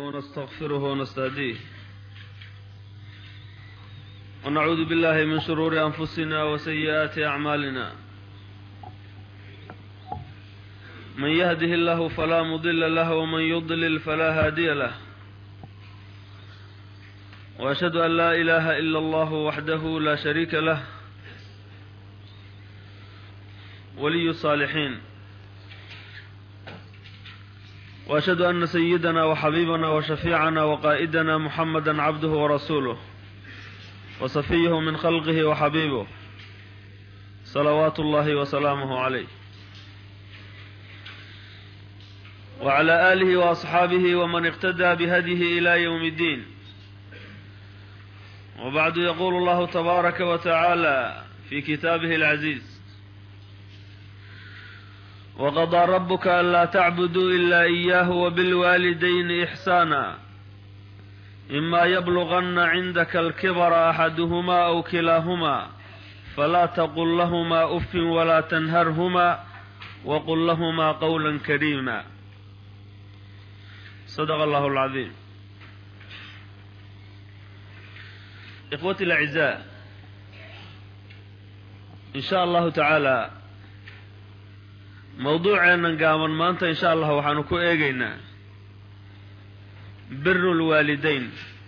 ونستغفره ونستهديه ونعوذ بالله من شرور أنفسنا وسيئات أعمالنا من يهده الله فلا مضل له ومن يضلل فلا هادي له وأشهد أن لا إله إلا الله وحده لا شريك له ولي الصالحين وأشهد أن سيدنا وحبيبنا وشفيعنا وقائدنا محمدا عبده ورسوله وصفيه من خلقه وحبيبه صلوات الله وسلامه عليه وعلى آله وأصحابه ومن اقتدى بهديه إلى يوم الدين وبعد يقول الله تبارك وتعالى في كتابه العزيز وقضى ربك ألا تعبدوا إلا إياه وبالوالدين إحسانا إما يبلغن عندك الكبر أحدهما أو كلاهما فلا تقل لهما أف ولا تنهرهما وقل لهما قولا كريما صدق الله العظيم إخوتي الأعزاء إن شاء الله تعالى mawduuceennan gaaban maanta insha allah waxaanu ku eegaynaa biru lwaalidayn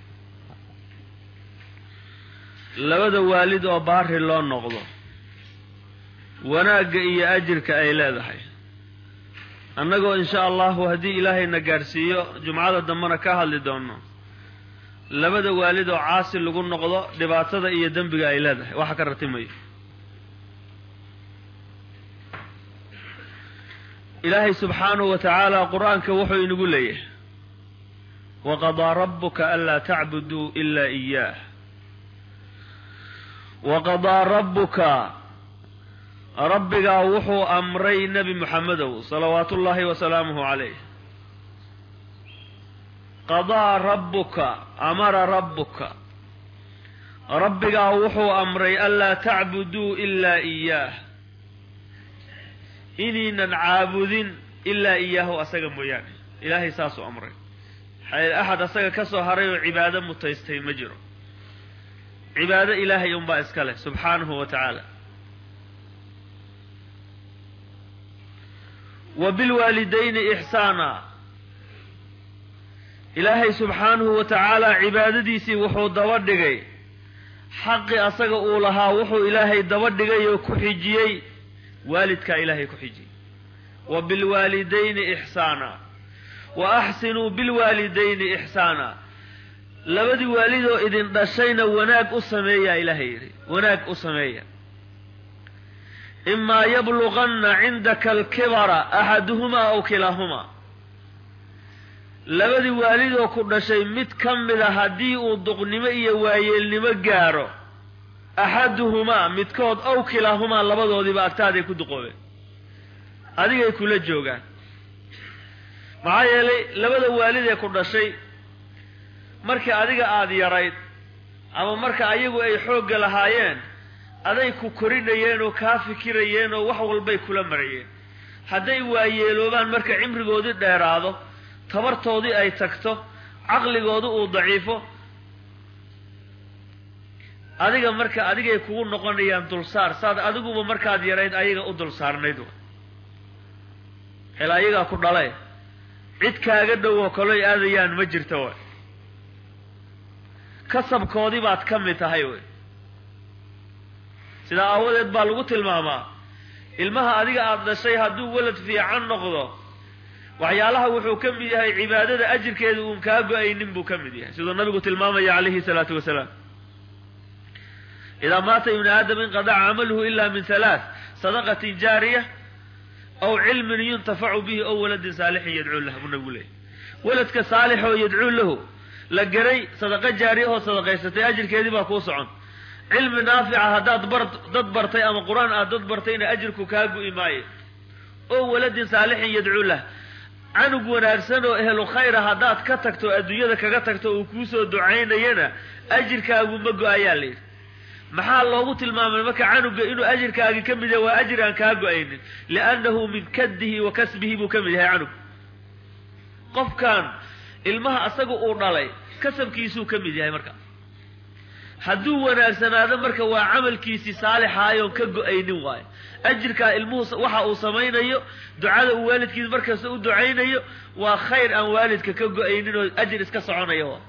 labada waalid oo baari loo noqdo wanaagga iyo ajirka ay leedahay annagoo insha allahu haddii ilaahayna gaadhsiiyo jumcada dambena ka hadli doono labada waalid oo caasi lagu noqdo dhibaatada iyo dembiga ay leedahay waxa ka ratimayo ilaahay subxaanahu wa tacaala qur-aanka wuxuu inagu leeyahay waqadaa rabbuka anlaa tacbuduu ilaa iyaah waqadaa rabbuka rabbigaa wuxuu amray nebi moxamedow salawaatu ullaahi wasalaamuhu calayh qadaa rabbuka amara rabbuka rabbigaa wuxuu amray anlaa tacbuduu ilaa iyaah inaynan caabudin ilaa iyaahu asaga mooyaane ilaahay saasuu amray axad asaga ka soo haray oo cibaado mutaystay ma jiro cibaado ilaahay unbaa iska leh subxaanahu wa tacaala wa bilwaalidayni ixsaana ilaahay subxaanahu wa tacaala cibaadadiisii wuxuu daba dhigay xaqi asaga uu lahaa wuxuu ilaahay daba dhigay oo ku xijiyey waalidkaa ilaahay ku xijiyey wa bilwaalidayni ixsaana wa axsinuu bilwaalidayni ixsaana labadii waalidoo idin dhashayna wanaag u sameeyaa ilaahay yidhi wanaag u sameeya imaa yabluganna cindaka alkibara axaduhumaa aw kilaahumaa labadii waalidoo ku dhashay mid ka mida haddii uu duqnimo iyo waayeelnimo gaaro axaduhumaa midkood ow kilaahumaa labadoodiiba agtaaday ku duqoobeen adigay kula joogaan maxaa yeelay labada waalidee ku dhashay markii adiga aada yarayd ama marka ayagu ay xoogga lahaayeen aday ku korinayeen oo kaa fikirayeen oo wax walbay kula marayeen hadday waayeeloobaan marka cimrigoodii dheeraado tabartoodii ay tagto caqligoodu uu daciifo adiga marka adigay kugu noqonayaan dulsaar saad adiguba markaad yarayd ayaga u dulsaarnayd hel ayagaa ku dhale cid kaaga dhow oo kaloy aadayaan ma jirto way kasabkoodii baad ka mid tahay wey sidaa aawadeed baa lagu tilmaamaa ilmaha adiga aada dhashay hadduu walad fiican noqdo waxyaalaha wuxuu ka mid yahay cibaadada ajirkeeda uun kaa go-aynin buu ka mid yahay siduu nabigu tilmaamaya calayhi salaatu wasalaam idaa maata ibnu aadam inqadaca camaluhu ila min halaath sadaqatin jaariya aw cilmin yuntafacu bihi ow waladin saalixin yadcuu lah buu nabigu leeyay waladka saalixoo yadcuu lahu la geray sadaqo jaariya oo sadaqaysatay ajirkeedii baa kuu socon cilmi naafica haddaad bar dad bartay ama qur-aan aad dad bartayna ajirku kaa gu'i maayo ow waladin saalixin yadcuu lah canug wanaagsan oo ehlu khayra haddaad ka tagto adduunyada kaga tagto uu kuusoo ducaynayana ajirkaagu ma go-ayaa la yidhi maxaa loogu tilmaamay marka canuga inuu ajirkaagi ka mid yahay waa ajir aan kaa go-aynin liannahu min kaddihi wa kasbihi buu ka mid yahay canug qofkan ilmaha asaga uu dhalay kasabkiisuu ka mid yahay marka hadduu wanaagsanaado marka waa camalkiisii saalixaayoon ka go-aynin waayo ajirkaa ilmuhu waxa uu samaynayo ducada uu waalidkiisa markasta u ducaynayo waa khayr aan waalidka ka go-aynin oo ajir iska soconaya waa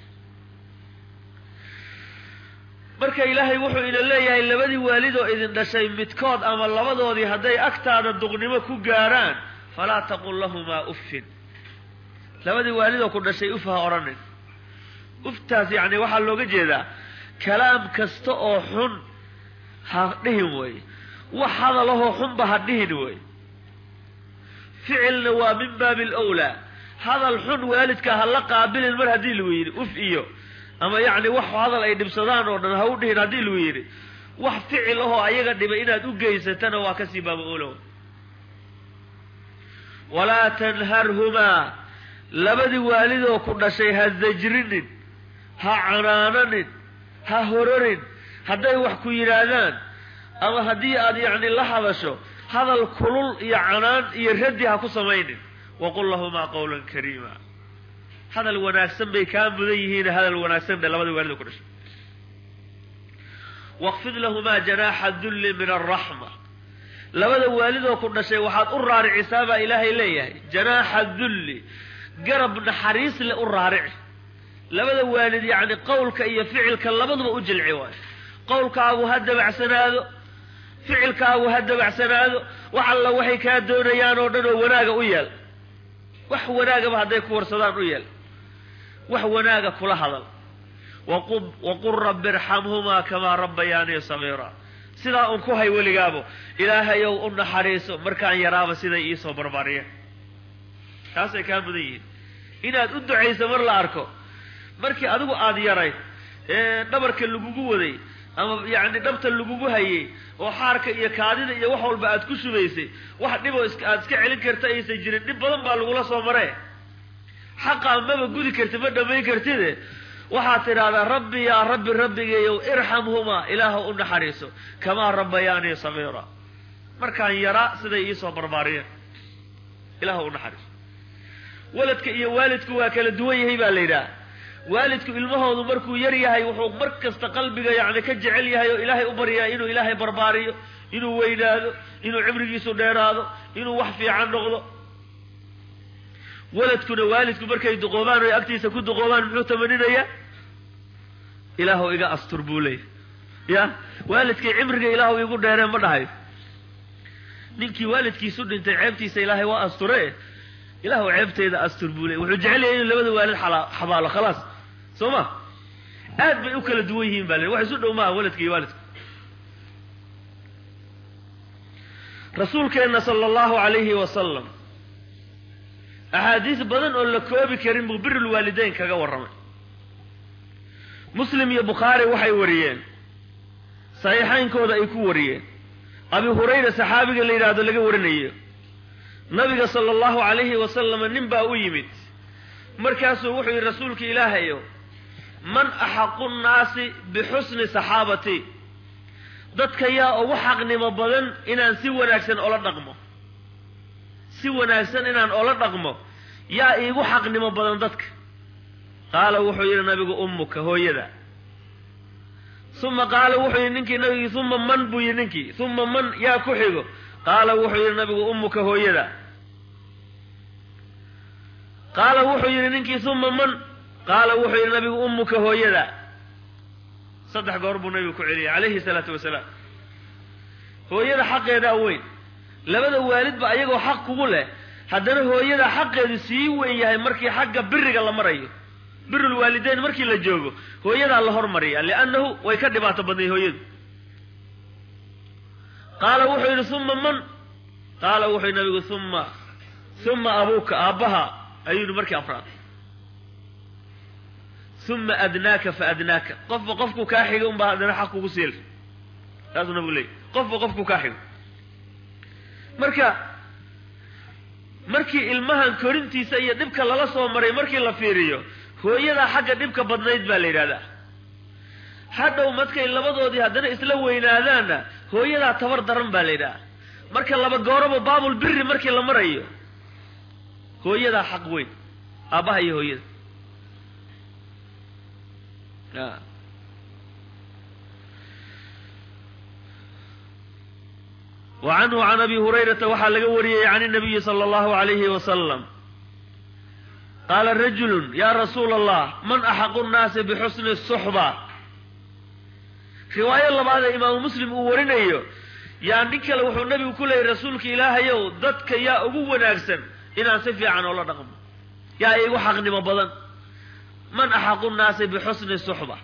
marka ilaahay wuxuu ina leeyahay labadii waalid oo idin dhashay midkood ama labadoodii hadday agtaada duqnimo ku gaaraan falaa taqul lahumaa uffin labadii waalid oo ku dhashay uf ha odhanin uftaas yacni waxaa looga jeedaa kalaam kasta oo xun ha dhihin wey wax hadalahoo xunba ha dhihin wey ficilna waa min baabi alawlaa hadal xun waalidka ha la qaabilin mar haddii lagu yidhi uf iyo ama yacni wax hadal ay dhibsadaan oo dhan ha u dhihin haddii lagu yidhi wax ficil ahoo ayaga dhibay inaad u geysatana waa kasii baaba olow walaa tanharhumaa labadii waalidoo ku dhashay ha zajrinin ha canaananin ha hororin hadday wax ku yidhaahdaan ama haddii aad yacni la hadasho hadal kulul iyo canaan iyo raddi ha ku samaynin waqul lahumaa qawlan kariima hadal wanaagsan bay kaa mudan yihiin hadal wanaagsan bay labadii waalid oo ku dhashay waqfid lahumaa janaaxa dulli min alraxma labada waalidoo ku dhashay waxaad u raaricisaa baa ilaahay leeyahay janaaxa dulli garab naxariis le u raarici labada waalid yacni qowlka iyo ficilka labaduba u jilci waayo qowlkaagu ha dabacsanaado ficilkaagu ha dabacsanaado wax alla waxay kaa doonayaan oo dhan oo wanaaga u yeel wax wanaagaba hadday ku warsadaan u yeel wax wanaaga kula hadal waqul rabbi irxamhumaa kamaa rabbayaanii sagiira sidaa un ku hay weligaabo ilaahayow u naxariiso markaan yaraaba siday iisoo barbaariyeen taasay kaa mudan yihiin inaad u ducayso mar la arko markii adigu aada yarayd ee dhabarka lagugu waday ama yacni dhabta lagugu hayay oo xaarka iyo kaadida iyo wax walba aad ku shubaysay wax dhiboo aad iska celin karta aysan jirin dhib badan baa lagula soo maree xaqaa maba gudi kartid ma dhammayn kartide waxaad tidhaahdaa rabbi yaa rabbi rabbigeeyow irxamhumaa ilaahu u naxariiso kamaa rabbayaanii sagiira markaan yaraa siday iisoo barbaariyeen ilaahu u naxariiso waladka iyo waalidku waa kala duwan yahay baa la yidhaha waalidku ilmahoodu markuu yar yahay wuxuu mar kasta qalbiga yacni ka jecel yahay oo ilaahay u baryaa inuu ilaahay barbaariyo inuu weynaado inuu cimrigiisu dheeraado inuu wax fiican noqdo waladkuna waalidku markay duqoobaan oy agtiisa ku duqoobaan muxuu tamaninayaa ilaahu iga astur buu leeyahy ya waalidkay cimriga ilaahu igu dheereen ma dhahayo ninkii waalidkiisu dhintay ceebtiisa ilaahay waa asture ilaahu ceebteeda astur buu leeyay wuxuu jecel yahay inuu labada waalid xabaalo khalaas soo ma aad bay u kala duwan yihiin baa le wax isu dhow maaha waladka iyo waalidka rasuulkeenna sala allahu calayhi wasalam axaadiis badan oo la koobi karin buu birul waalideyn kaga warramay muslim iyo bukhaari waxay wariyeen saxiixaynkooda ay ku wariyeen abi hurayra saxaabiga la yidhaahdo laga warinayo nabiga sala allahu calayhi wasalama nin baa u yimid markaasuu wuxuu yidhi rasuulka ilaahayo man axaqu nnaasi bixusni saxaabati dadka yaa ugu xaqnimo badan inaan si wanaagsan ola dhaqmo si wanaagsan inaan ola dhaqmo yaa iigu xaqnimo badan dadka qaala wuxuu yidhi nabigu ummuka hooyada uma qaala wuxuu yidhi ninkii nabigii uma man buu yidhi ninkii uma man yaa ku xigo qaala wuxuu yidhi nabigu ummuka hooyada qaala wuxuu yidhi ninkii uma man qaala wuxuu yidhi nabigu ummuka hooyada saddex goor buu nabigu ku celiyay calayhi salaatu wasalaam hooyada xaqeedaa weyn labada waalidba ayagoo xaq kugu leh haddana hooyada xaqeedu sii weyn yahay markii xagga biriga la marayo birul waalideyn markii la joogo hooyadaa la hormariya liannahu way ka dhibaato badnay hooyadu qaala wuxuu yidhi uma man qaala wuxuu yidhi nabigu uma uma abuuka aabbaha ayuu yidhi markii afraad uma adnaaka fa adnaaka qofba qofku kaa xiga unbaa haddana xaq kugu siil saasuu nabigu leeyay qofba qofku kaa xigo marka markii ilmahan korintiisa iyo dhibka lala soo maray markii la fiiriyo hooyadaa xagga dhibka badnayd baa la yidhahdaa hadhow markay labadoodii haddana isla weynaadaanna hooyadaa tabar daran baa la yidhaha marka laba gooraba baabul biri markii la marayo hooyadaa xaq weyn aabbaha iyo hooyada wa canhu can abi hurayrata waxaa laga wariyey can الnabiyi salى اllahu عalayhi wasalam qaala rajulu ya rasuula allah man axaqu nnaasi bixusni الsuxba riwaayo labaadee imaamu muslim uu warinayo yaa nin kale wuxuu nebigu ku leeyay rasuulka ilaahayow dadka yaa ugu wanaagsan inaan si fiican oola dhaqmo yaa igu xaqnimo badan man axaqu nnaasi bixusni suxba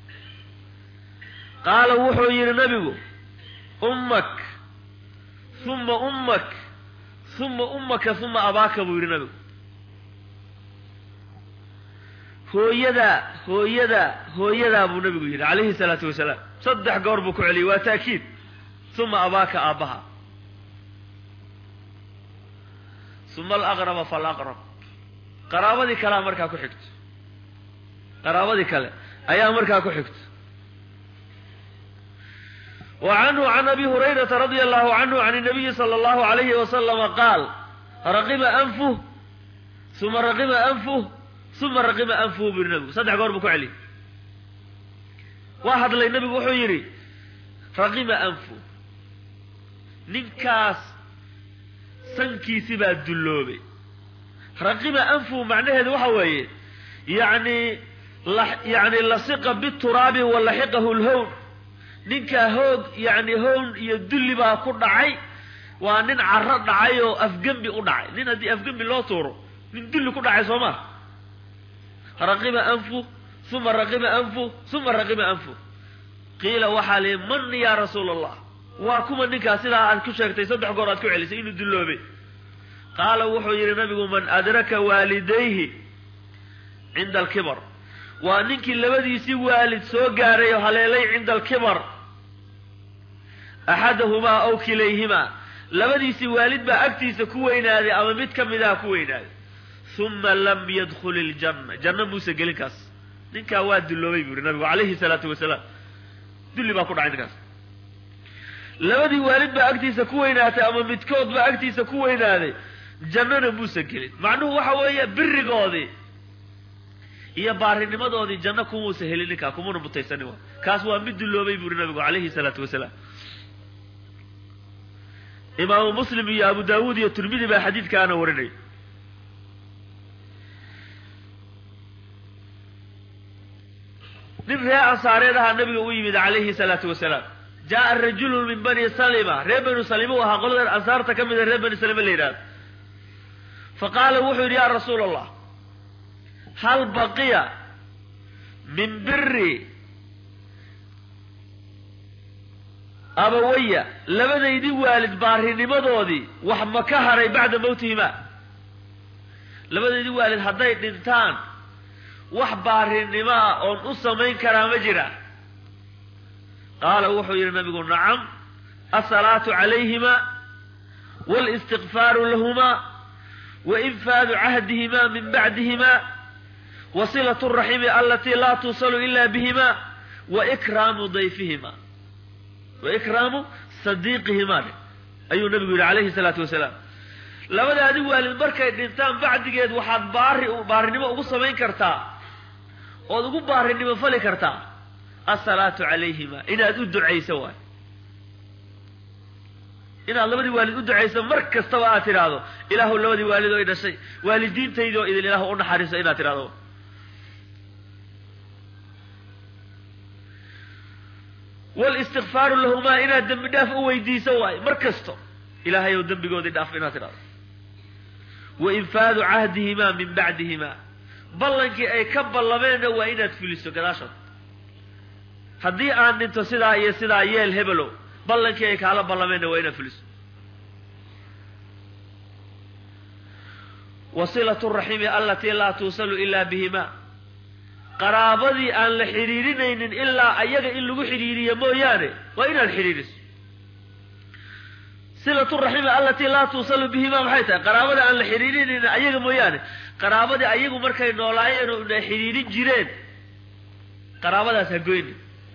qaala wuxuu yidhi nebigu ummak uma ummak uma ummaka uma abaaka buu yidhi nebigu hooyadaa hooyadaa hooyadaa buu nebigu yidhi calayhi salaatu wasalaam saddex goor buu ku celiyey waa ta'kiid uma abaaka aabbaha uma alaqraba falaqrab qaraabadii kalea markaa ku xigto qaraabadii kale ayaa markaa ku xigto wa canhu can abi hurayrata radia allahu canhu can الnabiyi salى اllahu alayhi wasalama qaal raqiba anfuh uma raqiba anfuh uma raqiba anfuhu bu yihi nabigu saddex goor buu ku celiyey waa hadlay nebigu wuxuu yidhi raqiba anfuh ninkaas sankiisi baa dulloobay raqiba anfuhu macnaheedu waxa weeye yacni yani lasiqa bituraabi wa laxiqahu lhown ninkaa hoog yacni hown iyo dulli baa ku dhacay waa nin caro dhacay oo afgembi u dhacay nin haddii afgembi loo tuuro nin dulli ku dhacay soo maa raqiba anfu uma raqiba anfu uma raqiba anfu qiila waxaa lihi man yaa rasuula allah waa kuma ninkaa sidaa aad ku sheegtay saddex goor aad ku celisay inuu dulloobay qaala wuxuu yidhi nabigu man adraka waalidayhi cinda alkibar waa ninkii labadiisii waalid soo gaaray oo haleelay cinda alkibar axadahumaa aw kilayhimaa labadiisii waalid baa agtiisa ku weynaaday ama mid ka midaha ku weynaaday uma lam yadkul iljanna janno muuse gelin kaas ninkaa waa dulloobay buu yihi nabigu calayhi salaatu wasalaam dulli baa ku dhacay ninkaas labadii waalid baa agtiisa ku weynaatay ama midkood baa agtiisa ku weynaaday jannana muuse gelin macnuhu waxa weeye birigoodii iyo baarinimadoodii janno kumuusa helin ninkaa kumuna mutaysanin wa kaas waa mid dulloobay buu yihi nabigu calayhi salaatu wasalaam imaamu muslim iyo abu daawuud iyo tirmidi baa xadiidkaana warinay nin ree ansaareed ahaa nabiga u yimid calayhi salaatu wasalaam jaa rajulun min bani salima reer banu salima u ahaa qolada ansaarta ka mida reer bani salima la yidhahdo fa qaala wuxuu yidhi yaa rasuula allah hal baqiya min biri abawaya labadaydii waalid baarinimadoodii wax ma ka haray bacda mawtihimaa labadaydii waalid hadday dhintaan wax baarinimo ah oon u samayn karaa ma jira qaala wuxuu yidhi nabigu nacam asalaatu calayhima wاlistikfaaru lahumaa wainfaadu cahdihimaa min bacdihimaa wasilaة الraximi alatii laa tuusalu ila bihima waikraamu dayfihima waikraamu sadiiqihimaa dhe ayuu nabigu yidhi calayhi salaatu wasalaam labadaadi waalid markay dhintaan bacdigeed waxaad baari baarinimo ugu samayn kartaa ood ugu baarinimo fali kartaa asalaatu calayhima inaad u ducayso waay inaad labadii waalid u ducayso mar kastaba aad tidhaahdo ilaahu labadii waalid oo i dhashay waalidiintaydoo idin ilaahu u naxariiso inaad tidhahdo walistikfaaru lahumaa inaad dembi dhaaf u weydiiso waay mar kasto ilaahay ow dembigoodii dhaaf inaad tidhahdo wainfaadu cahdihimaa min bacdihimaa ballankii ay ka ballameenna waa inaad fuliso gadaashood haddii aan dhinto sidaa iyo sidaa yeel hebelow ballankii ay kaala ballameenna waa inaad fuliso wasilatu raximi alatii laa tuusalu ilaa bihimaa qaraabadii aan la xidhiidhinaynin ilaa ayaga in lagu xidhiidhiyo mooyaane waa inaad xidhiidhiso silatu raximi alatii laa tuusalu bihimaa maxay tahay qaraabada aan la xidhiidhinaynin ayaga mooyaane qaraabadii ayagu markay noolaayeen oo na xidhiidhin jireen qaraabadaas ha goyni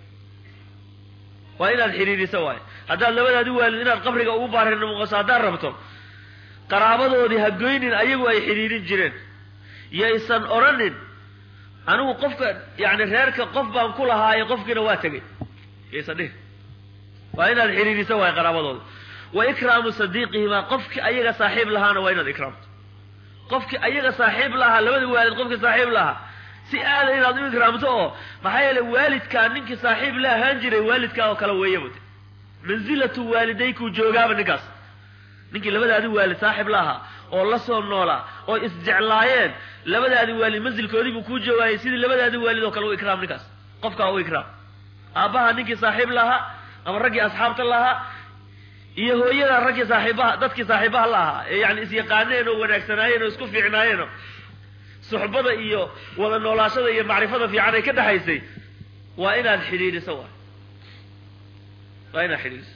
waa inaad xidhiidhiso waayo haddaad labadaadi waalid inaad qabriga ugu baarinimoqoso haddaad rabto qaraabadoodii ha goynin ayagu ay xidhiidhin jireen yaysan odhanin anigu qofka yani reerka qof baan ku lahaaye qofkiina waa tegay yaysan dhihin waa inaad xidhiidhisa waay qaraabadooda wa ikraamu sadiiqihimaa qofkii ayaga saaxiib lahaana waa inaad ikraamto qofkii ayaga saaxiib lahaa labada waalid qofkii saaxiib lahaa si aada inaad u ikraamto oo maxaa yeele waalidkaa ninkii saaxiib la ahaan jiray waalidkaa oo kale weeyaba de mansilatu waalidaykuu joogaaba ninkaas ninkii labadaadi waalid saaxiib la ahaa oo la soo noolaa oo isjeclaayeen labadaadi waalid mansilkoodii buu kuu joogaayay sidii labadaadi waalid oo kale u ikraam ninkaas qofkaa u ikraam aabbaha ninkii saaxiib lahaa ama raggii asxaabta lahaa iyo hooyada raggii saaxiibaha dadkii saaxiibaha la ahaa ee yani isyaqaaneen oo wanaagsanaayeen oo isku fiicnaayeenoo suxbada iyo wada noolaashada iyo macrifada fiican ay ka dhexaysay waa inaad xidhiidhiso waay waa inaad xidhiidhiso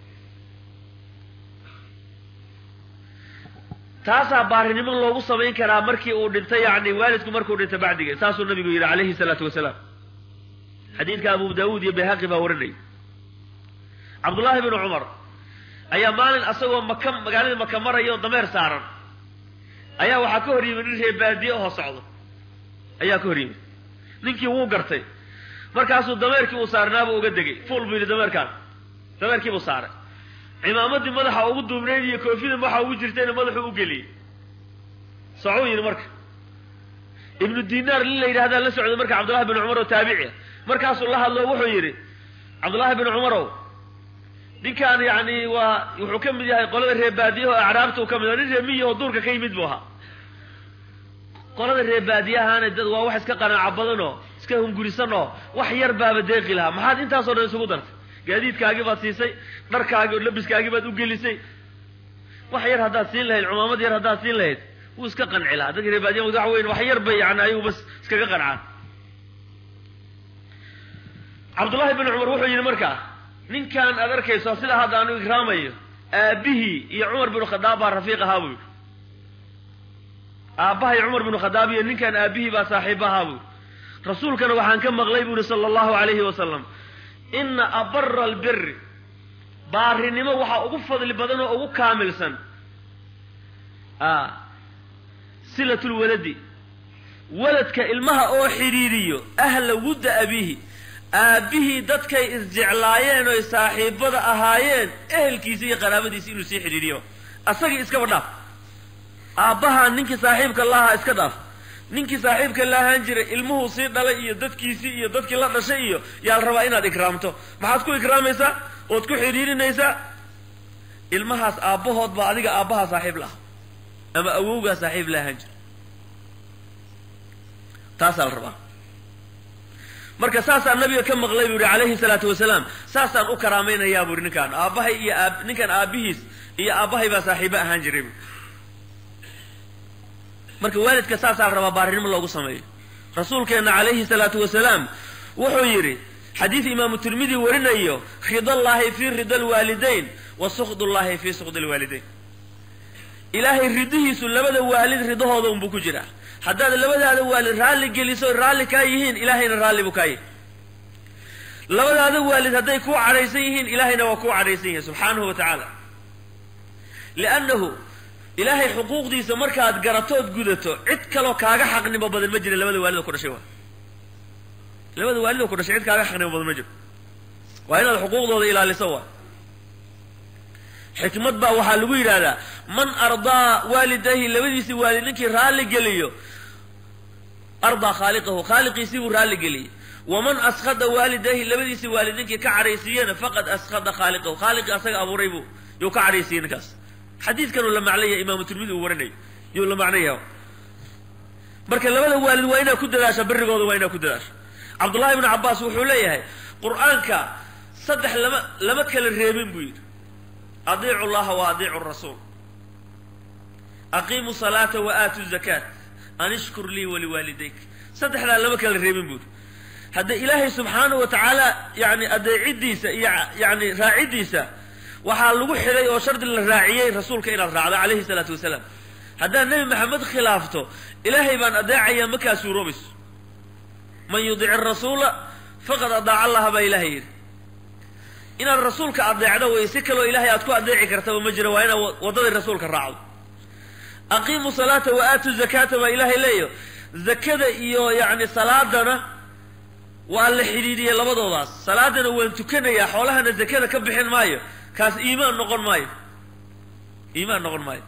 taasaa baarinimo loogu samayn karaa markii uu dhintay yani waalidku markuu dhintay bacdigeed saasuu nabigu yidhi calayhi salaatu wasalaam xadiidka abu daawuud iyo bayhaqi baa warinayay cabdullaahi bnu cumar ayaa maalin asagoo maka magaaladii maka maraya oo dameer saaran ayaa waxaa ka hor yimid nin reer baadiye oo socdo ayaa ka hor yimid ninkii wuu gartay markaasuu dameerkii uu saarnaabuu uga degay fuul buu yidhi dameerkaan dameerkii buu saaray cimaamadii madaxa ugu duubnayd iyo koofida waxa ugu jirtayna madaxuu u geliyey socuu yidhi marka ibnu dinaar nin la yidhahdaa la socday marka cabdullahi bin cumar oo taabici ah markaasuu la hadlo wuxuu yidhi cabdullaahi bin cumarow ninkaan yani waa wuxuu ka mid yahay qolada reer baadiyaha oo acraabta u ka mid nin reer miyi oo duurka ka yimid buu ahaa qolada reer baadiyahaana dad waa wax iska qanaaco badan oo iska hungurisan oo wax yar baaba deeqi lahaa maxaad intaasoo dhan isugu dartay gaadiidkaagii baad siisay dharkaagii oo labiskaagii baad u gelisay wax yar haddaad siin lahayd cumaamad yar haddaad siin lahayd wuu iska qanci lahaa dadka reer baadiyaha wax weyn wax yar bay yani ayagu bas iskaga qancaan cabdullaahi bin cumar wuxuu yidhi markaa ninkan aad arkayso sida hadda aanu ikraamayo aabbihii iyo cumar binu khadaab baa rafiiq ahaa buu yidhi aabbahay cumar binu khadaab iyo ninkan aabbihii baa saaxiib ahaa buu yidhi rasuulkana waxaan ka maqlay buu yihi sala allahu calayhi wasalam ina abara albiri baarinimo waxaa ugu fadli badan oo ugu kaamilsan silat lwaladi waladka ilmaha oo xidhiiriyo ahla wudda abiihi aabbihii dadkay isjeclaayeen oy saaxiibada ahaayeen ehelkiisa iyo qaraabadiisa inuu sii xidhiiriyo asagii iskaba dhaaf aabbahaa ninkii saaxiibka laahaa iska dhaaf ninkii saaxiibka la ahaan jiray ilmuhuu sii dhalay iyo dadkiisii iyo dadkii la dhashay iyo yaal rabaa inaad ikraamto maxaad ku ikraamaysaa ood ku xidhiirinaysaa ilmahaas aabbahood baa adiga aabbahaa saaxiib la ah ama awowgaa saaxiib la ahaan jira taasaa la rabaa marka saasaan nabiga ka maqlay buu yihi calayhi salaatu wasalaam saasaan u karaamaynayaa buu yihi ninkaan aabbahay iyo aab ninkan aabbihiis iyo aabbahay baa saaxiibo ahaan jiray bu marka waalidka saasaa la rabaa baarinimo loogu sameeyo rasuulkeenna calayhi salaatu wasalaam wuxuu yidhi xadiid imaamu tirmidi warinayo ridallaahi fii rida alwaalidayn wa sukhdullaahi fii sukhdi alwaalidayn ilaahay ridihiisu labada waalid ridahooda unbuu ku jiraa haddaad labadaada waalid raalli geliso raalli kaa yihiin ilaahayna raalli buu kaa yihi labadaada waalid hadday kuu cadhaysan yihiin ilaahayna waa kuu cadhaysan yihin subxaanahu wa tacaala liannahu ilaahay xuquuqdiisa markaad garatood gudato cid kaloo kaaga xaqnimo badan ma jira labada waalidoo ku dhashay waa labada waalidoo ku dhashay cid kaaga xaqnimo badan ma jiro waa inaad xuquuqdooda ilaaliso waa xikmad baa waxaa lagu yidhaahdaa man ardaa waalidayhi labadiisii waalid ninkii raalli geliyo ardaa khaaliqahu khaaliqiisii buu raalli geliyey waman askhada waalidayhi labadiisii waalid ninkii ka cadhaysiiyena faqad askhada khaaliqahu khaaliqii asaga abuuray buu yuu ka cadhaysiiyey ninkaas xadiidkanuu la macnaya imaamu tirmidi uu warinayo yuu la macnaya marka labada waalid waa inaad ku dadaasha birigooda waa inaad ku dadaasha cabdullahi ibnu cabbaas wuxuu leeyahay qur-aanka saddex lama lama kala reebin buu yidhi adiicu llaha wa adiicu rasuul aqiimu salaata wa aatu zakaat an ishkur lii waliwaalidayk saddexdaa lama kala reebin buuri hadda ilaahay subxaanahu wa tacaala yani adeecidiisa iyo yani raacidiisa waxaa lagu xidhay oo shardi la raaciyey rasuulka inaad raacdo calayhi salaatu wasalaam haddaad nebi maxamed khilaafto ilaahay baan adeecaya makaa suuroobayso man yudic arasuula faqad adaaca allaha baa ilahay yidhi inaad rasuulka adeecdo wey si kaloo ilaahay aad ku adeeci kartaba ma jiro waa inaad waddadii rasuulka raacdo aqiimu salaata wa aatu zakaata baa ilaahay leeyo zakada iyo yacni salaadana waa la xidhiidhiyey labadoodaas salaadana waan tukanayaa xoolahana zakada ka bixin maayo kaas iimaan noqon maayo iimaan noqon maayo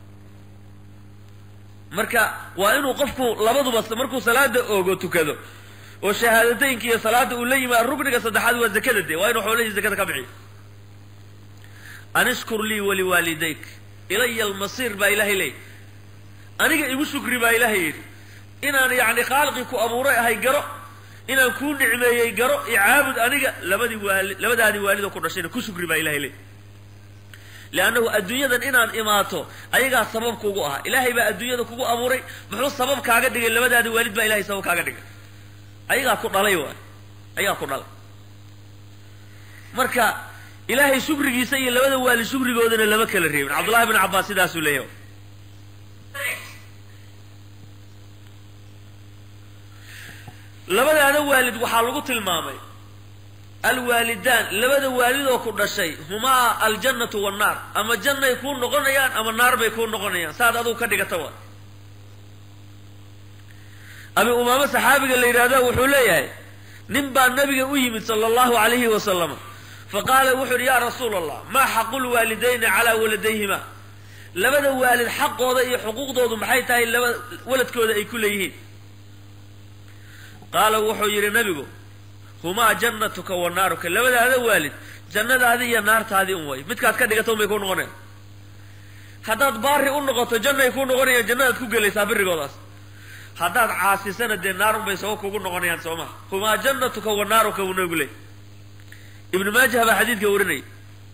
marka waa inuu qofku labaduba markuu salaada oogo tukado oo shahaadateynka iyo salaada uu la yimaado rukniga saddexaad waa zakada de waa inuu xoolahii zakada ka bixiyo an ishkur lii waliwaalidayk ilaya almasiir baa ilaahay leeyay aniga igu shukri baa ilaahay yidhi inaan yacni khaaliqii ku abuuray ahay garo inaan kuu nicmeeyey garo icaabud aniga labadii waali labadaadii waalidoo ku dhashayna ku shukri baa ilahay leeyay leannahu adduunyadan inaan imaato ayagaa sabab kugu aha ilaahay baa adduunyada kugu abuuray muxuu sabab kaaga dhigay labadaadi waalid baa ilahay sabab kaaga dhigay ayagaa ku dhalay waay ayagaa ku dhalay marka ilaahay shukrigiisa iyo labada waalid shukrigoodana lama kala reebin cabdullahi bin cabbaas sidaasuu leeyahay labadaada waalid waxaa lagu tilmaamay alwaalidaan labada waalid oo ku dhashay humaa aljannatu wannaar ama jannay kuu noqonayaan ama naar bay kuu noqonayaan saad adugu ka dhigata waa abi umaamo saxaabiga la yidhahdo wuxuu leeyahay nin baa nabiga u yimid sala allahu alayhi wasalama faqaala wuxuu yidhi yaa rasuula allah maa xaqu lwaalidayni calaa waladayhima labada waalid xaqooda iyo xuquuqdoodu maxay tahay laba waladkooda ay ku leeyihiin qaala wuxuu yidhi nabigu humaa jannatuka wa naaruka labadaada waalid jannadaadii iyo naartaadii un way midkaad ka dhigata un bay kuu noqonayan haddaad baari u noqoto jannay kuu noqonayaan jannadaad ku gelaysaa birigoodaas haddaad caasisana dee naarun bay sabab kugu noqonayaan soo maha humaa jannatuka wa naaruka wuu nabigu leey ibnu maajah baa xadiidka warinaya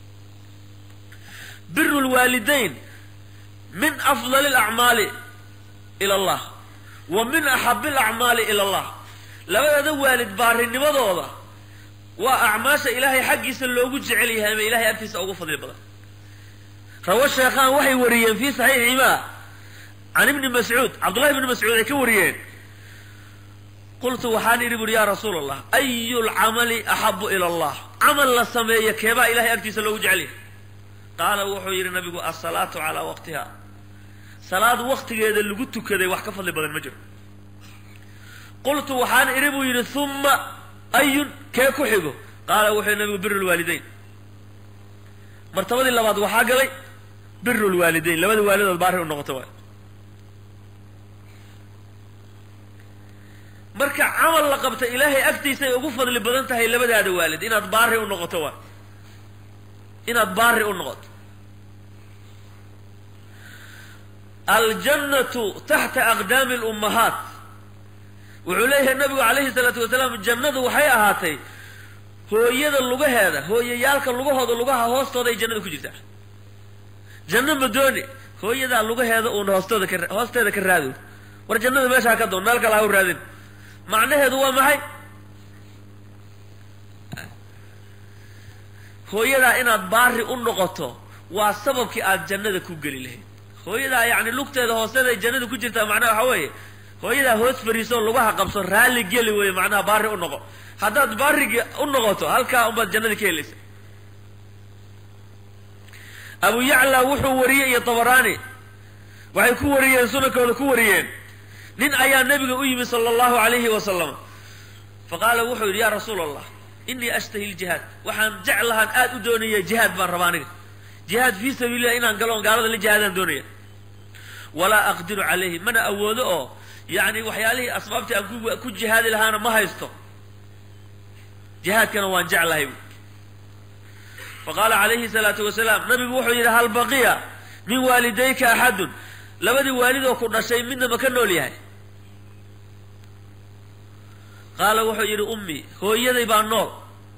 biru lwaalidayn min afdali alacmaali ila allah wa min axabi alacmaali ila allah labadada waalid baarinimadooda waa acmaasha ilaahay xaggiisa loogu jecel yahay ama ilahay agtiisa ugu fadli badan rawa sheekhaan waxay wariyeen fii saxiiximaa can ibni mascuud cabdullahi ibni mascuud ay ka wariyeen qultu waxaan idhi buuri yaa rasuula allah ayu lcamali axabu ila allah camal la sameeya keebaa ilahay agtiisa loogu jecel yahay qaala wuxuu yidhi nabigu asalaatu calaa waqtiha salaad waqtigeeda lagu tukaday wax ka fadli badan ma jiro qultu waxaan idhi buu yidhi humma ayun kee ku xigo qaala wuxuu yidhi nabigu biru lwaalidayn martabadii labaad waxaa galay biru lwaalidayn labada waalidood baari u noqoto waay marka camal la qabta ilaahay agtiisay ugu fadli badan tahay labadaada waalid inaad baari u noqoto waay inaad baari u noqoto aljannatu taxta aqdaami lummahaat wuxuu leeyahay nabigu calayhi salaatu wasalaam jannadu waxay ahaatay hooyada lugaheeda hooyayaalka lugahooda lugaha hoostooda ay jannada ku jirtaa janno ma dooni hooyadaa lugaheeda uun hoostooda ka hoosteeda ka raado war jannada meeshaa ka doon meel kale ha u raadin macnaheedu waa maxay hooyadaa inaad baari u noqoto waa sababkii aad jannada ku geli lahayd hooyadaa yacni lugteeda hoosteeda ay jannada ku jirtaa macnaha waxaa weeye hooyadaa hoos fariisoo lugaha qabso raalli geli weeye macnaha baari u noqo haddaad baariga u noqoto halkaa unbaad jannada ka helaysa abu yacla wuxuu wariyey iyo tabaraani waxay ku wariyeen sunankooda ku wariyeen nin ayaa nabiga u yimi sala allahu alayhi wasalam faqaala wuxuu yidhi yaa rasuula allah inii ashtahi ljihaad waxaan jeclahaan aada u doonaya jihaad baan rabaa aniga jihaad fii sabiililah inaan galoon gaalada la jihaadaan doonaya walaa aqdiru calayhi mana awoodo oo yacni waxyaalihii asbaabtii aan ku ku jihaadi lahaana ma haysto jihaadkana waan jeclahay bu faqaala calayhi salaatu wasalaam nabigu wuxuu yidhi hal baqiya min waalidayka axadun labadii waalidoo ku dhashay midna ma ka nool yahay qaala wuxuu yidhi ummi hooyaday baa nool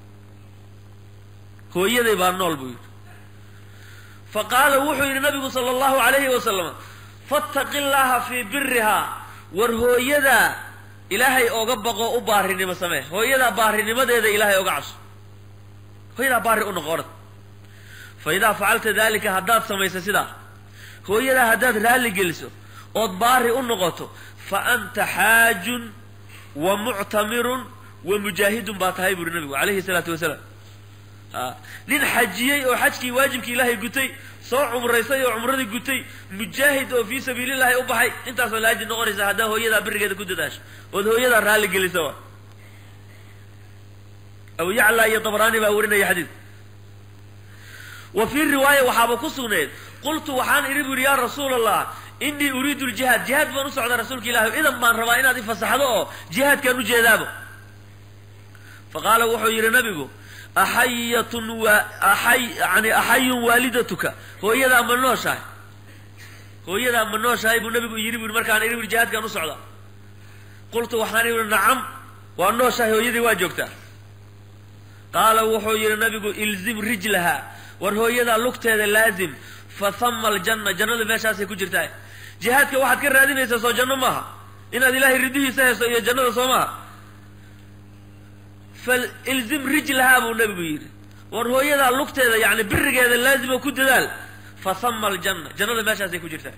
hooyaday baa nool buu yidhi fa qaala wuxuu yidhi nabigu sala allahu alayhi wasalam fattaqi llaha fii birihaa war hooyadaa ilaahay oga baqo u baarinimo samee hooyadaa baarinimadeeda ilaahay oga cabso hooyadaa baari u noqo orad fa idaa facalta dalika haddaad samayso sidaa hooyadaa haddaad raalli geliso ood baari u noqoto fa anta xaajun wa muctamirun wa mujaahidun baa tahay buuri nabigu calayhi salaatu wasalaam nin xajiyey oo xajkii waajibkii ilaahay gutay soo cumraysay oo cumradii gutay mujaahid oo fii sabiilillahi u baxay intaasaa laajid noqonaysa haddaa hooyadaa birigeeda ku dadaasho ood hooyadaa raalli gelisa wa abu yacla iyo dabraani baa warinaya xadiid wa fii riwaaya waxaaba ku sugneed qultu waxaan idhi bu yidhi yaa rasuula allah inii uriidu ljihaad jihaad baan u socdaa rasuulka ilahi idan baan rabaa inaad ifasaxdo oo jihaadkaan u jeedaabo faqaala wuxuu yidhi nabigu axayatun waa aay yani axayun waalidatuka hooyadaa ma nooshahay hooyadaa ma nooshahay buu nabigu yidhi bu yidhi markaan idhi bui jihaadkaan u socdaa qultu waxaan idhi nacam waa nooshahay hooyadii waa joogtaa qaala wuxuu yidhi nabigu ilzim rijlaha war hooyadaa lugteeda laazim fa hama aljanna jannadu meeshaasay ku jirtaa jihaadka waxaad ka raadinaysaa soo janno maaha inaad ilaahay ridihiisa hayso iyo jannada soo maaha falilzim rijlahaa buu nabigu yidhi war hooyadaa lugteeda yani birigeeda laazimo ku dadaal fa hama aljanna jannada meeshaasay ku jirtaa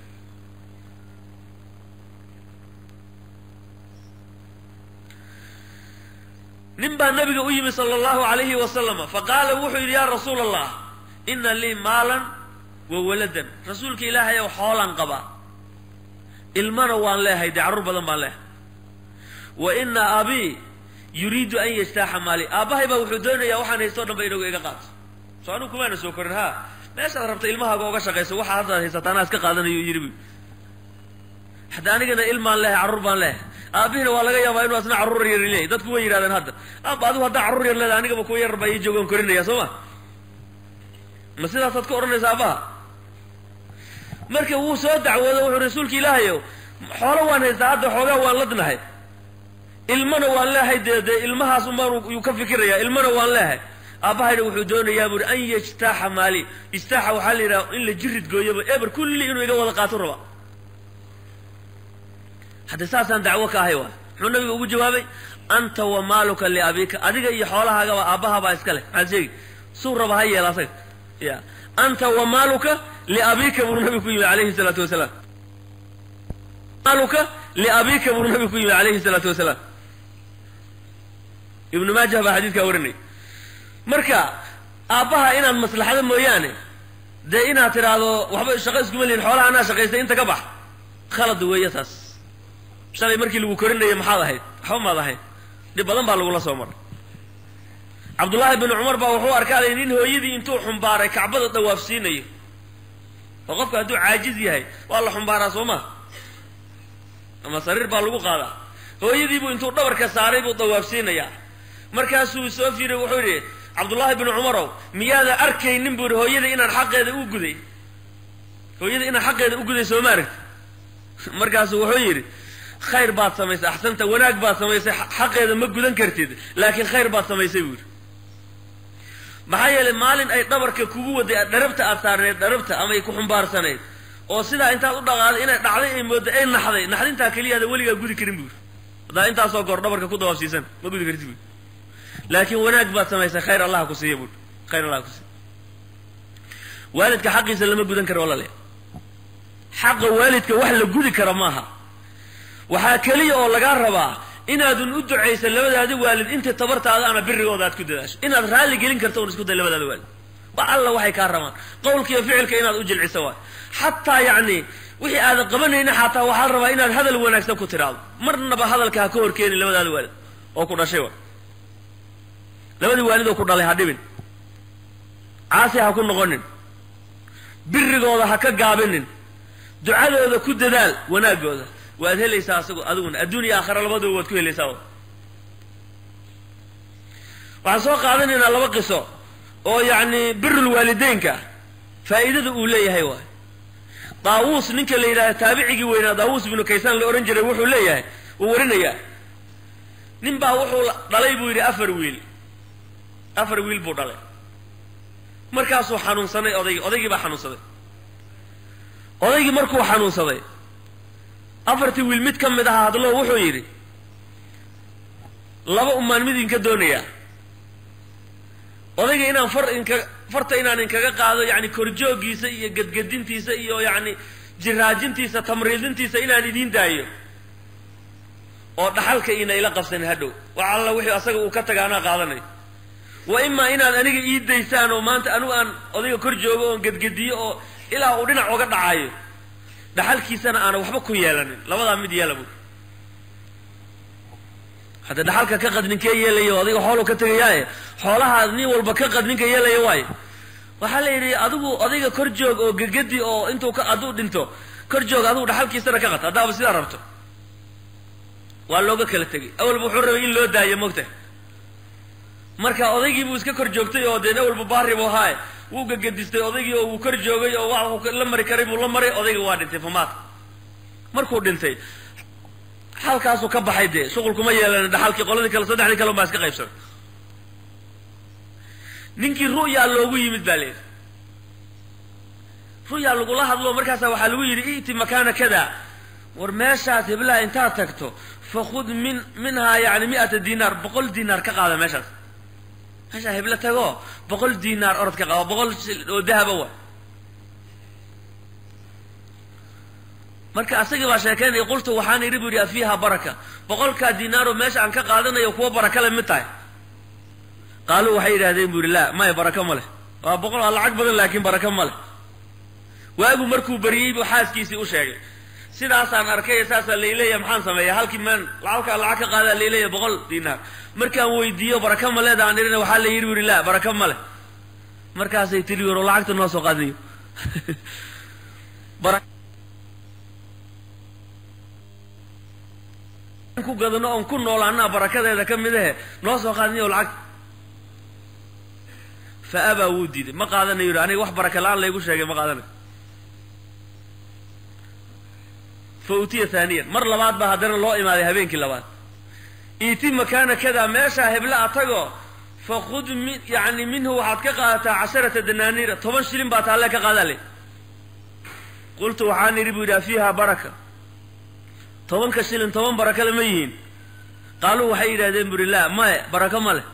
nin baa nabiga u yimi sala allahu alayhi wasalama faqaala wuxuu yidhi yaa rasuula allah ina lii maalan wa waladan rasuulka ilaahay ow xoolaan qabaa ilmana waan leehay dee carruur badan baan leehay wa ina abii yuriidu an yastaaxa maali aabbahay baa wuxuu doonayaa waxaan haysto o dhan ba inagu iga qaato soo anigu kumaana soo korin ha meeshaad rabta ilmahaaga oga shaqayso waxaa haddaad haysataa anaa iska qaadanayo yidhi bu hadda anigana ilmaan leehay carruur baan leehay aabihina waa laga yaabaa inuu asna carruur yar leeyahy dadku way yidhahdeen hadda aaba adigu haddaa carruur yar leedahay anigaba kuwa yar baa ii joogaan korinaya soo ma ma sidaasaad ka odhanaysa aabbaha marka wuu soo dacwoodo wuxuu rasuulka ilaahayow xoolo waan haystaa hadda xoogaa waan ladnahay ilmana waan leehay dee dee ilmahaas umbaan yuu ka fikirayaa ilmana waan leehay aabbahayna wuxuu doonayaa buuhi an yajtaaxa maali ijtaaxa waxaa la yidhaha in la jirid gooyoba eber kulli inuu iga wada qaato raba hadda saasaan dacwo ka ahay waay muxuu nabiga ugu jawaabay anta wa maaluka liabika adiga iyo xoolahaagaba aabbahabaa iska leh maxaad sheegi suu raba ha yeela asaga ya anta wa maaluka liabika buu nabigu ku yimi alayhi salaatu wasalaam maaluka liabika buu nabigu ku yimi alayhi salaatu wasalaam ibnu maajah baa xadiidkaa warinay marka aabbaha inaad maslaxdo mooyaane dee inaad tidhaahdo waxba shaqo iskuma lihin xoolaha anaa shaqaystay inta ka bax khalad weeye taas shalay markii lagu korinaya maxaad ahayd waxba maad ahayd dhib badan baa lagula soo maray cabdullaahi bin cumar baa wuxuu arkaaday nin hooyadii intuu xumbaaray kacbada dawaafsiinayo oo qofka hadduu caajiz yahay waa la xumbaaraa soo maa ama sariir baa lagu qaadaa hooyadiibuu intuu dhabarka saaray buu dawaafsiinayaa markaasuu soo fiiray wuxuu yidhi cabdullaahi bin cumarow miyaada arkaynin buu yidhi hooyada inaan xaqeeda u guday hooyada inaan xaqeeda u guday soo ma aragti markaasuu wuxuu yidhi khayr baad samaysay axsanta wanaag baad samaysay xaqeeda ma gudan kartid laakiin khayr baad samaysay buu yidhi maxaa yeelay maalin ay dhabarka kugu waday dharabta aad saarneed dharabta ama ay ku xumbaarsanayd oo sidaa intaad u dhaqaaday inay dhacday ay moodday ay naxday naxdintaa keliyaada weligaa gudi karin buu yidhi haddaa intaasoo goor dhabarka ku dawaafsiisan ma gudi kartid buu laakiin wanaag baad samaysay khayr allah ku siiya buu khayr allah ku siiya waalidka xaqiisa lama gudan karo walale xaqa waalidka wax la gudi kara maaha waxaa keliya oo lagaa rabaa inaadun u ducaysa labadaada waalid inta tabartaada ana birigooda aad ku dadaasho inaad raalli gelin karto un isku day labadaada waalid wax alla waxay kaa rabaan qowlka iyo ficilka inaad u jilciso waay xataa yacni wixii aadan qabanayna xataa waxaa la rabaa inaad hadal wanaagsan ku tiraado marnaba hadalka ha ka horkeenin labadaada waalid oo ku dhashay waay labadii waalid oo ku dhalay ha dhibin caasi ha ku noqonin birigooda ha ka gaabinin ducadooda ku dadaal wanaagooda waad helaysaa asago adiguna adduun iyo aakhara labadaba waad ku helaysaa waxaan soo qaadanaynaa laba qiso oo yacni birul waalideynka faa'iidada uu leeyahay waay daawuus ninka la yidhahda taabicigii weynaa daawuus binu kaysaan la odhan jiray wuxuu leeyahay wuu warinayaa nin baa wuxuu dhalay buu yidhi afar wiil afar wiil buu dhalay markaasuu xanuunsanay odaygii odaygii baa xanuunsaday odaygii markuu xanuunsaday afartii wiil mid ka mid ahaa hadlo wuxuu yidhi laba umaan mid idinka doonayaa odayga inaan far inka farta inaan inkaga qaado yacni korjoogiisa iyo gedgedintiisa iyo yacni jiraajintiisa tamriidintiisa inaan idiin daayo oo dhaxalka ina ila qabsanin hadhow wax alla wixii asaga uu ka taga anaa qaadanayo wa imaa inaad aniga ii daysaan oo maanta anigu aan odayga kor joogo oon gedgediyo oo ilaa uu dhinac oga dhacayo dhaxalkiisana aana waxba ku yeelanin labadaa mid yeela buuri hadda dhaxalka ka qad ninkee yeelayo adiga xooluu ka tegayaaye xoolahaad nin walba ka qad ninka yeelaya waayo waxaa la yidhi adigu odayga kor joog oo gegedi oo intuu ka hadduu dhinto kor joog adigu dhaxalkiisana ka qad haddaaba sidaa rabto waa looga kala tegay awalba wuxuu rabay in loo daayo mogta marka odaygii buu iska kor joogtay oo dee awalba baari buu ahaaye wuu gegedistay odaygii oo wuu kor joogay oo wax la mari karay buu la maray odayga waa dhintay famaata markuu dhintay xalkaasuu ka baxay dee shuqulkuma yeelan dhaxalkii qoladii kale saddexdii kale baa iska qaybsanay ninkii ru'yaa loogu yimid baa layidhi ru'yaa lagula hadlo markaasa waxaa lagu yidhi i'ti makaana kada war meeshaas heblaha intaad tagto fakhud min minhaa yani mi'ata dinaar boqol dinaar ka qaada meeshaas meeshaa heblo tago boqol dinaar orod ka qaado boqol oo dahaba wa marka asagii baa sheekeynaya qultu waxaan idhi bu yidhi afiiha baraka boqolkaa dinaaroo meesha aan ka qaadanayo kuwa baraka le mid tahay qaaluu waxay yidhahdeen bu yidhi laa maya baraka ma leh waa boqol waa lacag badan laakiin baraka ma leh waagu markuu bariyey buu xaaskiisii u sheegay sidaasaan arkay saasaa layleeya maxaan sameeya halkii maan halkaa lacag ka qaadaa layleeya boqol dinaar markaan weydiiyo baraka ma leeda aan idhina waxaa la yidhi bu yidhi laa baraka ma leh markaasay tiri waro lacagta noo soo qaadinayo ku gadano oon ku noolaanaa barakadeeda ka mid ahe noo soo qaadinayo lacag fa abaa wuu diiday ma qaadanayo yidhi aniga wax baraka la-aan laygu sheegay ma qaadanayo fa utiya haaniyan mar labaad baa haddana loo imaaday habeenkii labaad iiti makaana kada meeshaa hebla a tago fakhud min yani minhu waxaad ka qaadataa casharata danaaniira toban shilin baa taalle ka qaadaa le qultu waxaan idhi buu yidhaha fiiha baraka tobanka shilin toban barakale ma yihiin qaaluu waxay yidhahdeen buri laa maye barako ma leh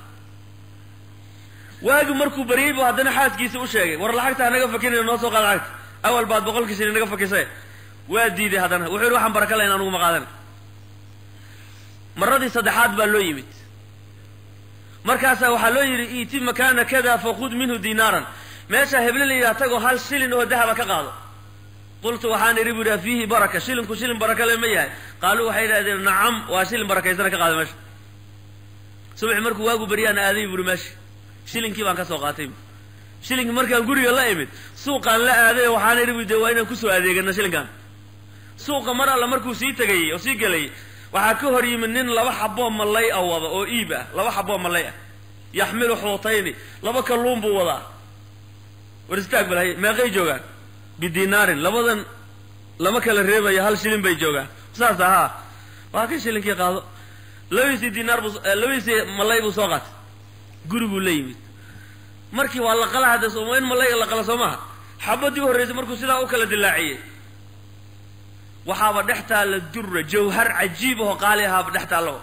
waagi markuu baryey buu haddana xaaskiisa u sheegay war lacagtaa naga fakinaya noo soo qaad lacagta awal baad boqolkii shilin naga fakisay waa diiday haddana wuxuu yidhi waxaan baraka lahayn anugu ma qaadana maradii saddexaad baa loo yimid markaasaa waxaa loo yidhi iiti makaana kada fakhud minhu dinaaran meesha heble la yidhaha tagoo hal shilin oo dahaba ka qaado qultu waxaan idhi bu yidhaha fiihi baraka shilinku shilin baraka le ma yahay qaaluu waxay yidhahdeen nacam waa shilin barakaysana ka qaada meesha subaxi markuu waagu baryaan aaday buuri meesha shilinkii baan ka soo qaatay shilinkii markaan guriga la imid suuqaan la aaday waxaan idhi bu de waa inaan kusoo adeegana shilinkan suuqa mar alla markuu sii tegayey oo sii gelayay waxaa ka hor yimid nin laba xaboo mallay a wada oo iib ah laba xaboo mallay ah yaxmilu xuutayni laba kalluun buu wadaa war istaag balhay meeqay joogaan bidinaarin labadan lama kala reebayo hal shilin bay joogaan saas ahaa waa kan shilinkii qaado labadiisii dinaar buu labadiisii mallay buu soo qaatay guriguu la yimid markii waa la qala hadda sooma in mallayga la qala soo maaha xabadii u horreysay markuu sidaa u kala dilaaciyey waxaaba dhex taalla dura jawhar cajiib ahoo qaali ahaaba dhex taallaba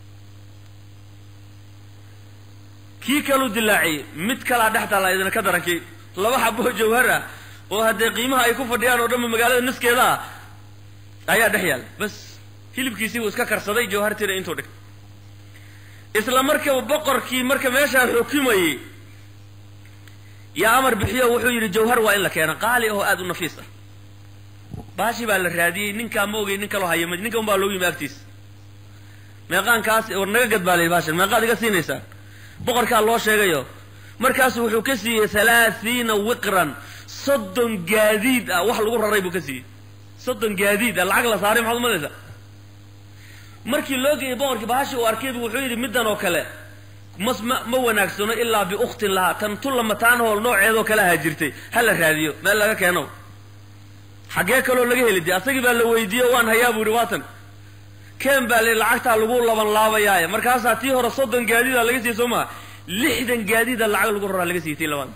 kii kaluu dilaaciyey mid kalaa dhex taalla idina ka darankii laba xaboo jawhar ah oo haddee qiimaha ay ku fadhiyaan oo dhanba magaalada niskeeda ah ayaa dhex yaalla bas hilibkiisii buu iska karsaday jawhartiina intuu dhig isla markaba boqorkii marka meeshaan xukumayey yaa amar bixiyo wuxuu yidhi jawhar waa in la keena qaali ahoo aada u nafiis ah baashi baa la raadiyey ninkaa ma ogey nin kaloo haya ma ninka un baa loogu yimi agtiisa meeqaankaas war naga gad baa la yidhi baashan meeqaad iga siinaysaan boqorkaa loo sheegayo markaasu wuxuu ka siiyey halaathiina wiqran soddon gaadiid ah wax lagu raray buu ka siiyey soddon gaadiid ah lacag la saaray maxaad umalaysaa markii loo geeyey boqorkii bahashi uu arkaybu wuxuu yidhi middan oo kale mas ma ma wanaagsano ilaa biukhtin lahaa tan tulla mataanahool nooceedoo kale ahaa jirtay ha la raadiyo meel laga keeno xaggee kaloo laga heli dee asagii baa la weydiiye waan hayaa buu yidhi waatan keen baa la lacagtaa lagu laban laabayaaye markaasaa tii hore soddon gaadiida laga siiyey soo maha lixdan gaadiida lacag lagu raraa laga siiyey tii labaad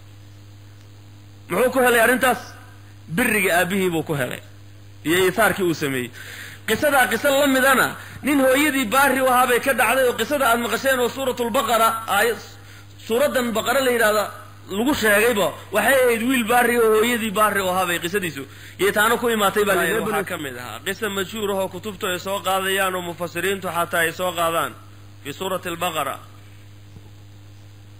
muxuu ku helay arrintaas biriga aabihii buu ku helay iyo iihaarkii uu sameeyey qisadaa qiso la midana nin hooyadii baari u ahaa bay ka dhacday oo qisada aad maqasheen oo suuratulbaqara aay suuraddan baqara la yidhahda lagu sheegayba waxay ahayd wiil baari oo hooyadii baari u ahaa bay qisadiisu iyo taana ku imaatay baa la waxaa ka mid ahaa qisa mashhuur ahoo kutubtu ay soo qaadayaan oo mufasiriintu xataa ay soo qaadaan fii suurati albaqara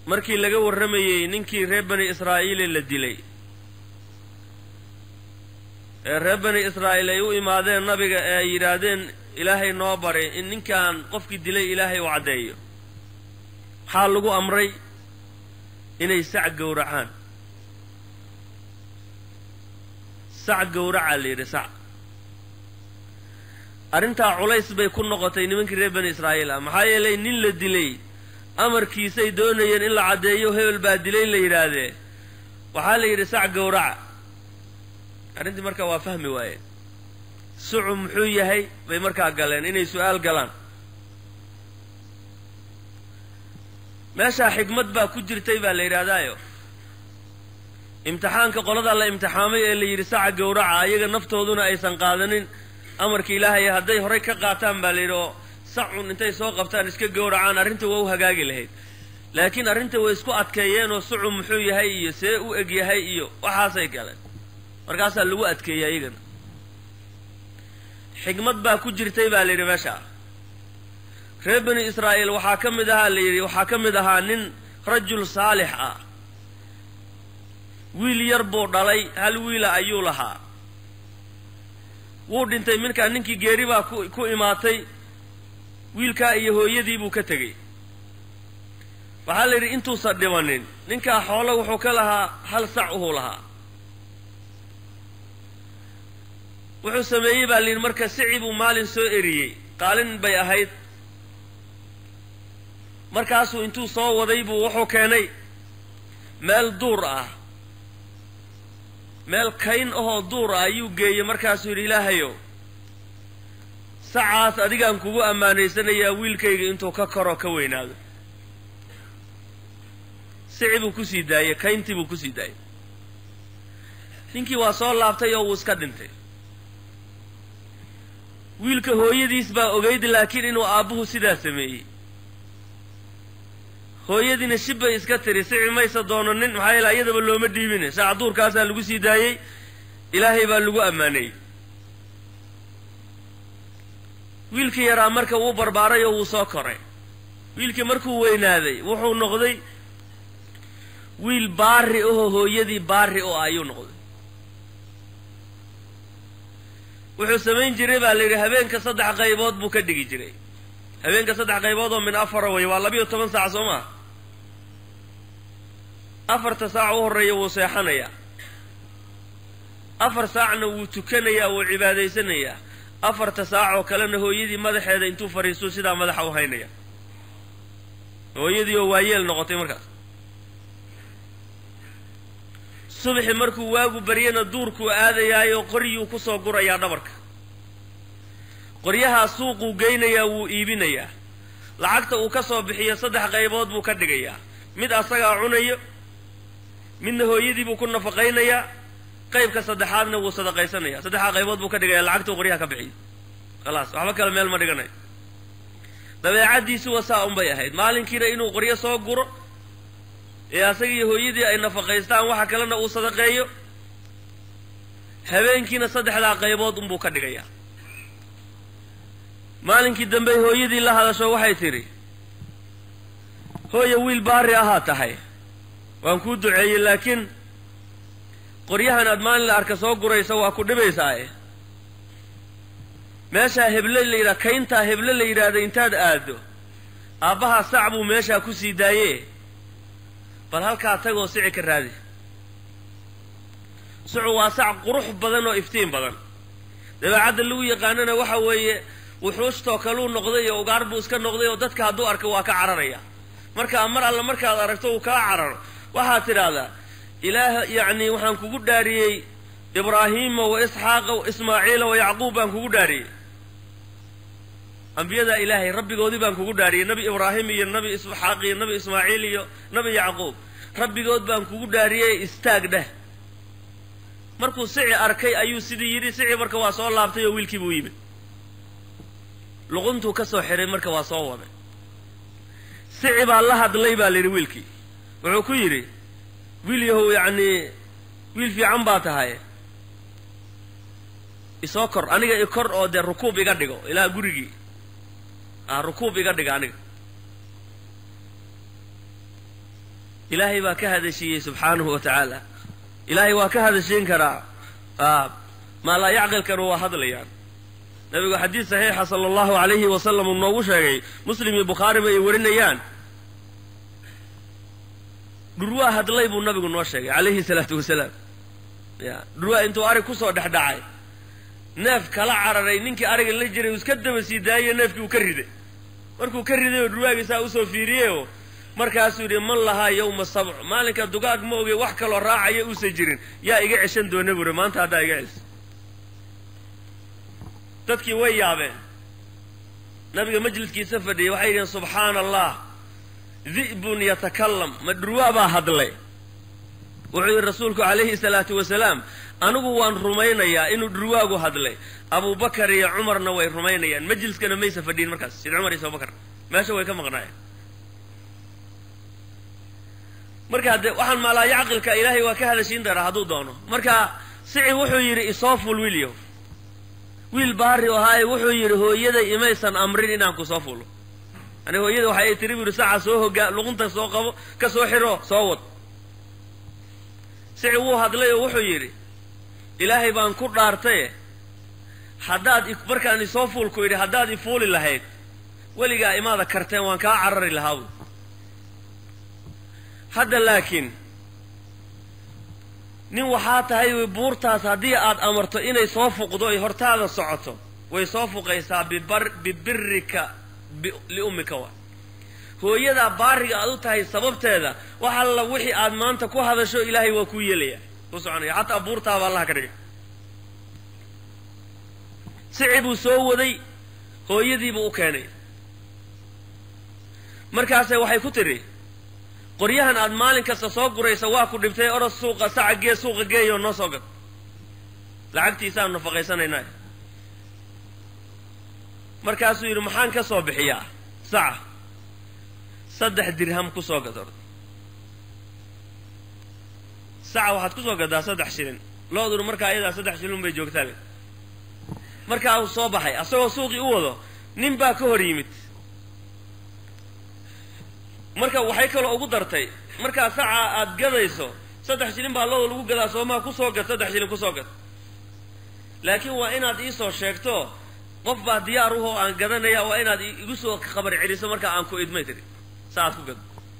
markii laga warramayey ninkii reer bani israa'iile la dilay ee reer bani israa'iil ay u imaadeen nabiga ee ay yidhaahdeen ilaahay noo bari in ninkan qofkii dilay ilaahay u caddeeyo waxaa lagu amray inay sac gowracaan sac gowracaa la yidhi sac arrintaa culays bay ku noqotay nimankii reer bani israa'iil ah maxaa yeelay nin la dilay amarkiisay doonayeen in la caddeeyo hebel baa dilay la yidhaahdee waxaa la yidhi sac gowraca arrintii markaa waa fahmi waayeen sucu muxuu yahay bay markaa galeen inay su-aal galaan meeshaa xigmad baa ku jirtay baa la yidhaahdaayo imtixaanka qolada la imtixaamay ee la yidhi saca gowraca ayaga naftooduna aysan qaadanin amarka ilaahay hadday horay ka qaataan baa la yidhi oo sacun intay soo qabtaan iska gowracaan arrinta waa u hagaagi lahayd laakiin arrinta way isku adkeeyeen oo sucu muxuu yahay iyo see u eg yahay iyo waxaasay galeen markaasaa lagu adkeeyey ayagana xigmad baa ku jirtay baa la yidhi meesha reer bani israa'iil waxaa ka mid ahaa la yidhi waxaa ka mid ahaa nin rajul saalix ah wiil yar buu dhalay hal wiila ayuu lahaa wuu dhintay minkaa ninkii geeri baa ku ku imaatay wiilkaa iyo hooyadii buu ka tegey waxaa la yidhi intuusan dhimanin ninkaa xoolo wuxuu ka lahaa hal sac uhuu lahaa wuxuu sameeyey baa la yidhi marka sici buu maalin soo eriyey qaalin bay ahayd markaasuu intuu soo waday buu wuxuu keenay meel duur ah meel kayn ahoo duur ah ayuu geeyey markaasuu yidhi ilaahayow sacaas adigaan kugu ammaanaysanayaa wiilkayga intuu ka koroo ka weynaado sici buu kusii daayey kayntii buu kusii daayey ninkii waa soo laabtay oo wuu iska dhintay wiilka hooyadiis baa ogeyd laakiin inuu aabbuhu sidaa sameeyey hooyadiina shib bay iska tiri sici maysa doonanin maxaa yeele ayadaba looma dhiibine saac duurkaasaa lagu sii daayey ilaahay baa lagu ammaanayey wiilkii yaraa marka wuu barbaaray oo wuu soo koray wiilkii markuu weynaaday wuxuu noqday wiil baari ahoo hooyadii baari oo ayuu noqday wuxuu samayn jiray baa la yidhi habeenka saddex qaybood buu ka dhigi jiray habeenka saddex qaybood oo min afara way waa labiyo toban saac soo maa afarta saac u horreeya wuu seexanayaa afar saacna wuu tukanayaa wuu cibaadaysanayaa afarta saac oo kalena hooyadii madaxeeda intuu fadhiistuu sidaa madaxa u haynaya hooyadii oo waayeel noqotay markaas subaxi markuu waagu baryana duurkuu aadayaayo qoryuu kusoo gurayaa dhabarka qoryahaa suuquu geynayaa wuu iibinayaa lacagta uu ka soo bixiyo saddex qaybood buu ka dhigayaa mid asagaa cunayo midna hooyadii buu ku nafaqaynayaa qaybka saddexaadna wuu sadaqaysanaya saddexdaa qaybood buu ka dhigaya lacagta uu qoryaha ka bixiyo khalaas waxba kale meel ma dhiganayo dabeecaddiisu waa saa unbay ahayd maalinkiina inuu qoryo soo guro ee asaga iyo hooyadii ay nafaqaystaan waxa kalena uu sadaqeeyo habeenkiina saddexdaa qaybood unbuu ka dhigayaa maalinkii dambe hooyadii la hadasho waxay tidhi hooya wiil baari ahaa tahay waan kuu duceeyey laakiin qoryahan aad maalin la arka soo guraysa waa ku dhibaysaae meeshaa heble la yidhaha kayntaa heble la yidhaahda intaad aado aabbahaa sac buu meeshaa ku sii daaye bal halkaa tagoo sici ka raadi sucu waa sac qurux badan oo iftiin badan dabeecadda lagu yaqaanana waxa weeye wuxuustoo kaluu noqday iyo ugaar buu iska noqday oo dadka hadduu arko waa ka cararaya markaa mar alla markaad aragto uu kaa cararo waxaad tidhaahdaa ilaah yacni waxaan kugu dhaariyey ibraahiima wa isxaaqa wa ismaaciila wa yacquub baan kugu dhaariyey ambiyadaa ilaahay rabbigoodii baan kugu dhaariyey nabi ibraahim iyo nabi isxaaq iyo nabi ismaaciil iyo nabi yacquub rabbigood baan kugu dhaariyey istaag dheh markuu sici arkay ayuu sidii yidhi sici marka waa soo laabtay oo wiilkii buu yimid luquntuu ka soo xiray marka waa soo waday sici baa la hadlay baa la yidhi wiilkii wuxuu ku yidhi wiil yahow yacnii wiil fiican baa tahay isoo kor aniga i kor oo dee rukuub iga dhigo ilaa gurigii ah rukuub iga dhiga aniga ilaahay baa ka hadashiiyey subxaanahu wa tacaala ilaahay waa ka hadashiin karaa maa laa yacqilkana waa hadlayaan nabigu xadiid saxiixa sala allahu alayhi wasalam uu noogu sheegay muslim iyo bukhaariba ay warinayaan dhurwaa hadlay buu nabigu noo sheegay calayhi salaatu wasalaam ya dhurwaa intuu arig kusoo dhex dhacay neef kala cararay ninkii ariga la jiray uu iska daba sii daayo neefkii uu ka riday markuu ka riday oo dhurwaagiisaa usoo fiiriyeyoo markaasuu yidhi man lahaa yawma sabc maalinka dugaag ma ogey wax kaloo raacaya uusan jirin yaa iga ceshan doona buuri maanta haddaa iga celiso dadkii way yaabeen nabiga majliskiisa fadhiyay waxay yidhaheen subxaana allah di'bun yatakalam ma dhurwaa baa hadlay wuxuu yidhi rasuulku calayhi salaatu wasalaam anigu waan rumaynayaa inuu dhurwaagu hadlay abubakar iyo cumarna way rumaynayaan majliskana maysa fadhiyin markaas sid cumar iyo abubakar meesha way ka maqnaayeen marka de waxaan maalaa yacqilka ilaahay waa ka hadashiin daraa hadduu doono marka sici wuxuu yidhi isoo ful wiilyo wiil baari ahaaye wuxuu yidhi hooyaday imaysan amrin inaan ku soo fulo yani hooyada waxa ay tiri bu yidhi saca soo hogaa luqunta soo qabo ka soo xiro soo wad sici wuu hadlay oo wuxuu yidhi ilaahay baan ku dhaartaye haddaad markaan isoo fuulku yidhi haddaad ifuuli lahayd weligaa imaada karteen waan kaa carari lahaa bu hadda laakiin nin waxaa tahay buurtaas haddii aad amarto inay soo fuqdo ay hortaada socoto way soo fuqaysaa bibar bibirika liummika wa hooyadaa baariga aad u tahay sababteeda wax alla wixii aad maanta ku hadasho ilaahay waa kuu yeelaya ku soconaya xataa buurtaaba allaha ka dhigay sici buu soo waday hooyadiibuu u keenay markaase waxay ku tidhi qoryahan aad maalin kasta soo guraysa waa ku dhibtay oros suuqa saca gee suuqa geeyoo noo soo gad lacagtiisaanu nafaqaysanaynaa markaasuu yidhi maxaan ka soo bixiyaa saca saddex dirham ku soo gad or saca waxaad ku soo gadaa saddex shilin looduna markaa iyadaa saddex shilin bay joogtaa le markaa uu soo baxay asagoo suuqii u wado nin baa ka hor yimid marka waxay kaloo ugu dartay markaa saca aad gadayso saddex shilin baa looda lagu gadaa soomaa kusoo gad saddex shilin kusoo gad laakiin waa inaad iisoo sheegto qof baa diyaar uhoo aan gadanaya waa inaad igu soo khabar celiso markaa aan ku idmay tiri sa aad ku gado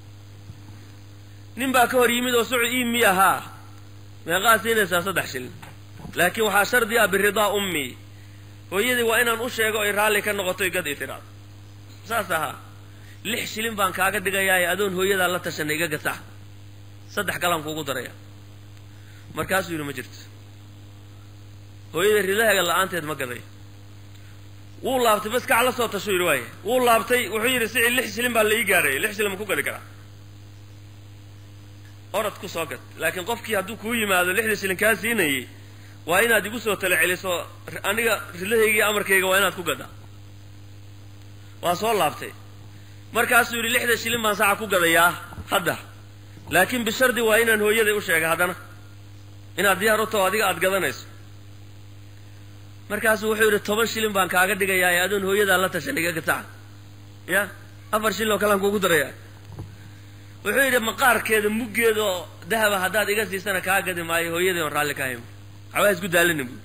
nin baa ka hor yimid oo sucu ii miya haa meeqaa siinaysaa saddex shilin laakiin waxaa shardi ah biridaa ummii hooyadii waa inaan u sheego ay raalli ka noqotoy gad ii tiraado saas ahaa lix shilin baan kaaga dhigayaaye adoon hooyadaa la tashanay iga gasax saddex kalaan kuugu daraya markaasuu yidhi ma jirto hooyada ridahaga la-aanteed ma gaday wuu laabtay bas kac la soo tashuu yidhi waaye wuu laabtay wuxuu yidhi sici lix shilin baa la ii gaadhayay lix shilin ma ku gadi karaa orad ku soo gad laakiin qofkii hadduu kuu yimaado lixda shilin kaa siinayay waa inaad igu soo tala celiso aniga ridahayga iyo amarkayga waa inaad ku gadaa waa soo laabtay markaasuu yidhi lixda shilin baan saca ku gadayaa hadda laakiin bishardi waa inaan hooyaday u sheega haddana inaad diyaar u taho adiga aada gadanayso markaasuu wuxuu yidhi toban shilin baan kaaga dhigayaa ee adoon hooyadaa la tashan iga gataca ya afar shilin oo kalean kuugu darayaa wuxuu yidhi maqaarkeeda muggeeda oo dahaba haddaad iga siisana kaa gadi maayo hooyadii oon raalli ka hayn waxbaa isku daalina bu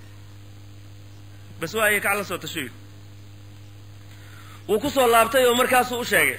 bas waa iyo kac la soo tasho yidhi wuu ku soo laabtay oo markaasuu u sheegay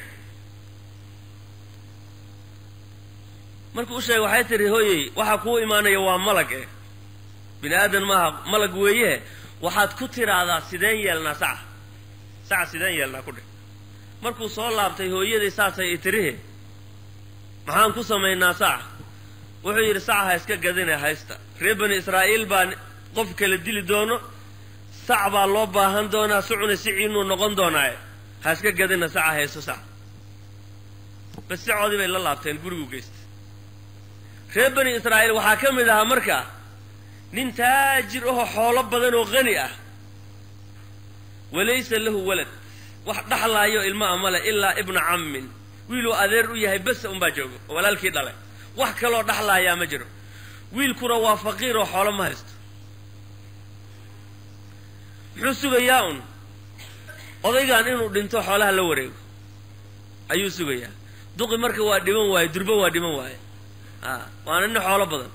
markuu u sheegay waxay tihi hooyey waxaa kuu imaanaya waa malag eh bini aadan maaha malag weeye waxaad ku tiraahdaa sideen yeelnaa saca saca sideen yeelnaa ku dheh markuu soo laabtay hooyadii saasay i tirihe maxaan ku samaynaa saca wuxuu yidhi saca ha iska gadine haysta reer bani israa'iil baa qof kala dili doono sac baa loo baahan doonaa sucuna siciinuu noqon doonaaye ha iska gadina saca hayso sac bas sicoodii bay la laabteen gurigu geystay reer bani israa'iil waxaa ka mid ahaa marka nin taajir ahoo xoolo badan oo qani ah walaysa lahu walad wax dhaxlaayo ilma a male ilaa ibna cammin wiiluu adeer u yahay besa unbaa joogo oo walaalkii dhalay wax kaloo dhaxlaayaa ma jiro wiilkuna waa faqiir oo xoolo ma haysto muxuu sugayaa un odaygan inuu dhinto xoolaha la wareego ayuu sugayaa duqi marka waa dhiman waaye durba waa dhiman waaye a waana nin xoolo badan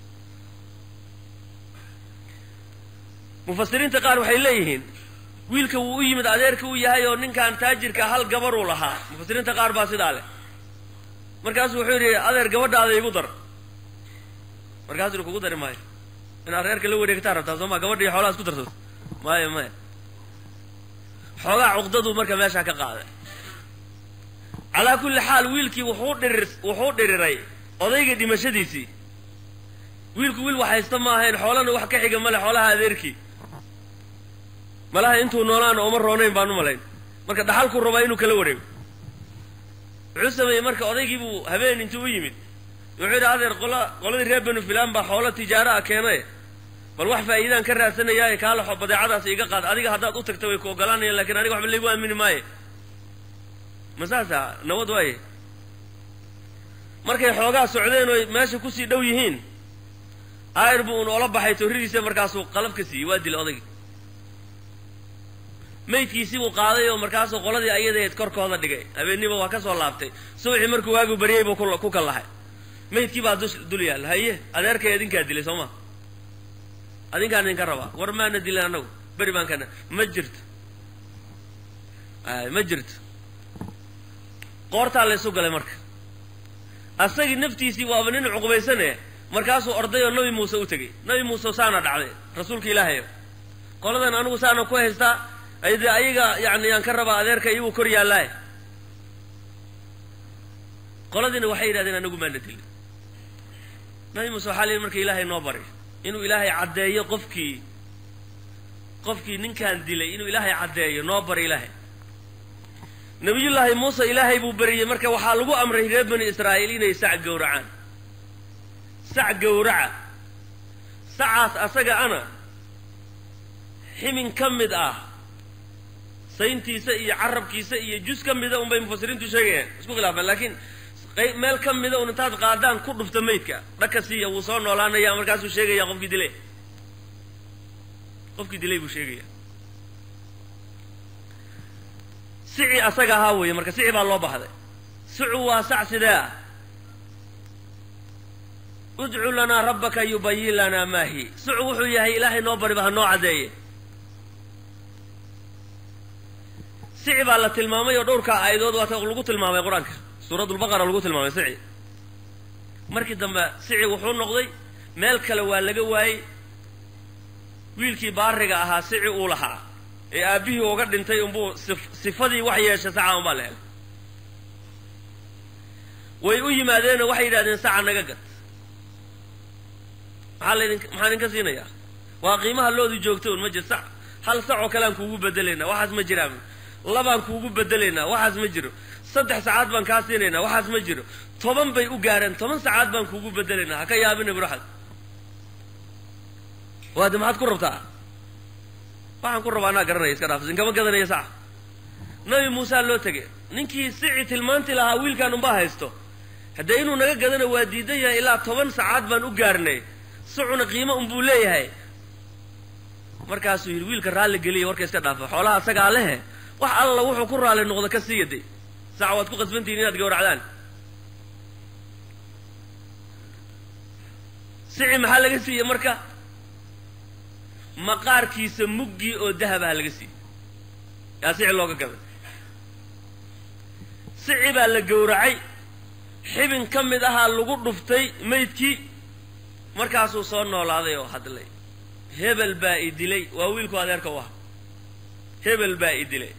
mufasiriinta qaar waxay leeyihiin wiilka wuu u yimid adeerka u yahay oo ninkan taajirka hal gabaruu lahaa mufasiriinta qaar baa sidaa leh markaasuu wuxuu yidhi adeer gabadhaada igu dar markaasuu yidhi kugu dari maayo inaad reerka la wareegtaa rabtaa soo ma gabadha iyo xoolaha isku darsato maya maya xoogaa cuqdaduu marka meeshaa ka qaaday calaa kulli xaal wiilkii wuxuu dhirir wuxuu dhiriray odayga dhimashadiisii wiilku wiil wax haysta ma ahayn xoolana wax ka xiga male xoolaha adeerkii malaha intuu noolaana oma roonayn baan u malayn marka dhaxalkuu rabaa inuu kala wareego wuxuu sameeyey marka odaygii buu habeen intuu u yimid wuxuu yidhi adeer qola qoladii reer banu filaan baa xoolo tijaaro a keenay bal wax faa'iidaan ka raadsanayaaye kaalaxo badeecadaas iga qaad adiga haddaad u tagta way ku ogolaanayaan lakin aniga waxba laygu aamini maaye ma saasa nabad waaye markay xoogaa socdeen oy meesha kusii dhow yihiin ayr buu un ola baxay torridiisa markaasuu qalab ka siiyey waa dilay odaygii maydkiisii buu qaaday oo markaasuu qoladii ayadaheed korkooda dhigay habeeniba waa ka soo laabtay subaxii markuu waagu baryay buu ku kallahay maydkii baa dus dul yaalla haye adeerkay adinkaa dilay soo ma adinkaan idinka rabaa war maana dilin annagu beri baan kana ma jirto ay ma jirto qoortaa laysu galay marka asagii naftiisii waaba nin cuqubaysane markaasuu orday oo nabi muuse u tegey nabi muuse saana dhacday rasuulka ilaahayo qoladan anigu saana ku haystaa ayde ayaga yani yaan ka rabaa adeerka iyaguu kor yaallaaye qoladiina waxay yidhahdeen anagu maana dilin nabi muuse waxaa la yidhi marka ilaahay noo bari inuu ilaahay caddeeyo qofkii qofkii ninkaan dilay inuu ilaahay caddeeyo noo bari ilaahay nabiyullaahi muuse ilaahay buu beriyey marka waxaa lagu amray reer bani israa'iil inay sac gowracaan sac gowraca sacaas asaga ana ximin ka mid ah sayntiisa iyo carabkiisa iyo jus ka mida unbay mufasiriintu sheegayaan isku khilaafeen laakiin meel ka mida un intaad qaadaan ku dhufta maydka dhaka siiya wuu soo noolaanaya markaasuu sheegaya qofkii dilay qofkii dilay buu sheegaya sici asaga ahaa weeye marka sici baa loo baxday sicu waa sac sidee ah udcu lanaa rabbaka yubayin lanaa maa hi sicu wuxuu yahay ilaahay noo bariba ha noo caddeeye sici baa la tilmaamay oo dhowrkaa aayadood waata lagu tilmaamay qur-aanka suuradulbaqara lagu tilmaamay sici markii dambe sici wuxuu noqday meel kale waa laga waayey wiilkii baariga ahaa sici uu lahaa ee aabbihii uga dhintay unbuu sifadii wax yeeshay saca unbaa la helay way u yimaadeenoo waxay yidhahdeen saca naga gad maxaa laydin maxaa idinka siinayaa waa qiimaha loodu joogta un ma jir sac hal sac oo kaleaan kuugu bedelaynaa waxaas ma jiraan labaan kuugu bedelaynaa waxaas ma jiro saddex sacaad baan kaa siinaynaa waxaas ma jiro toban bay u gaareen toban sacaad baan kuugu bedelaynaa ha ka yaabina buraxad waade maxaad ku rabtaa waxaan ku rabaa anaa garanaya iska dhaafs inkama gadanaya saca nabi muusaa loo tegay ninkii sici tilmaanti lahaa wiilkaan unbaa haysto haddee inuu naga gadana waa diidan yahay ilaa toban sacaad baan u gaarnay sicuna qiimo unbuu leeyahay markaasuu yidhi wiilka raalli geliya warka iska dhaafa xoolaha asagaa lehe wax alla wuxuu ku raalli noqdo ka siiya de sac waad ku qasbantihiin inaad gawracdaan sici maxaa laga siiyey marka maqaarkiisa muggii oo dahabaha laga siiyey yaa sici looga gaday sici baa la gowracay xibin ka mid ahaa lagu dhuftay maydkii markaasuu soo noolaaday oo hadlay hebel baa i dilay waa wiilku adeerka u aha hebel baa i dilay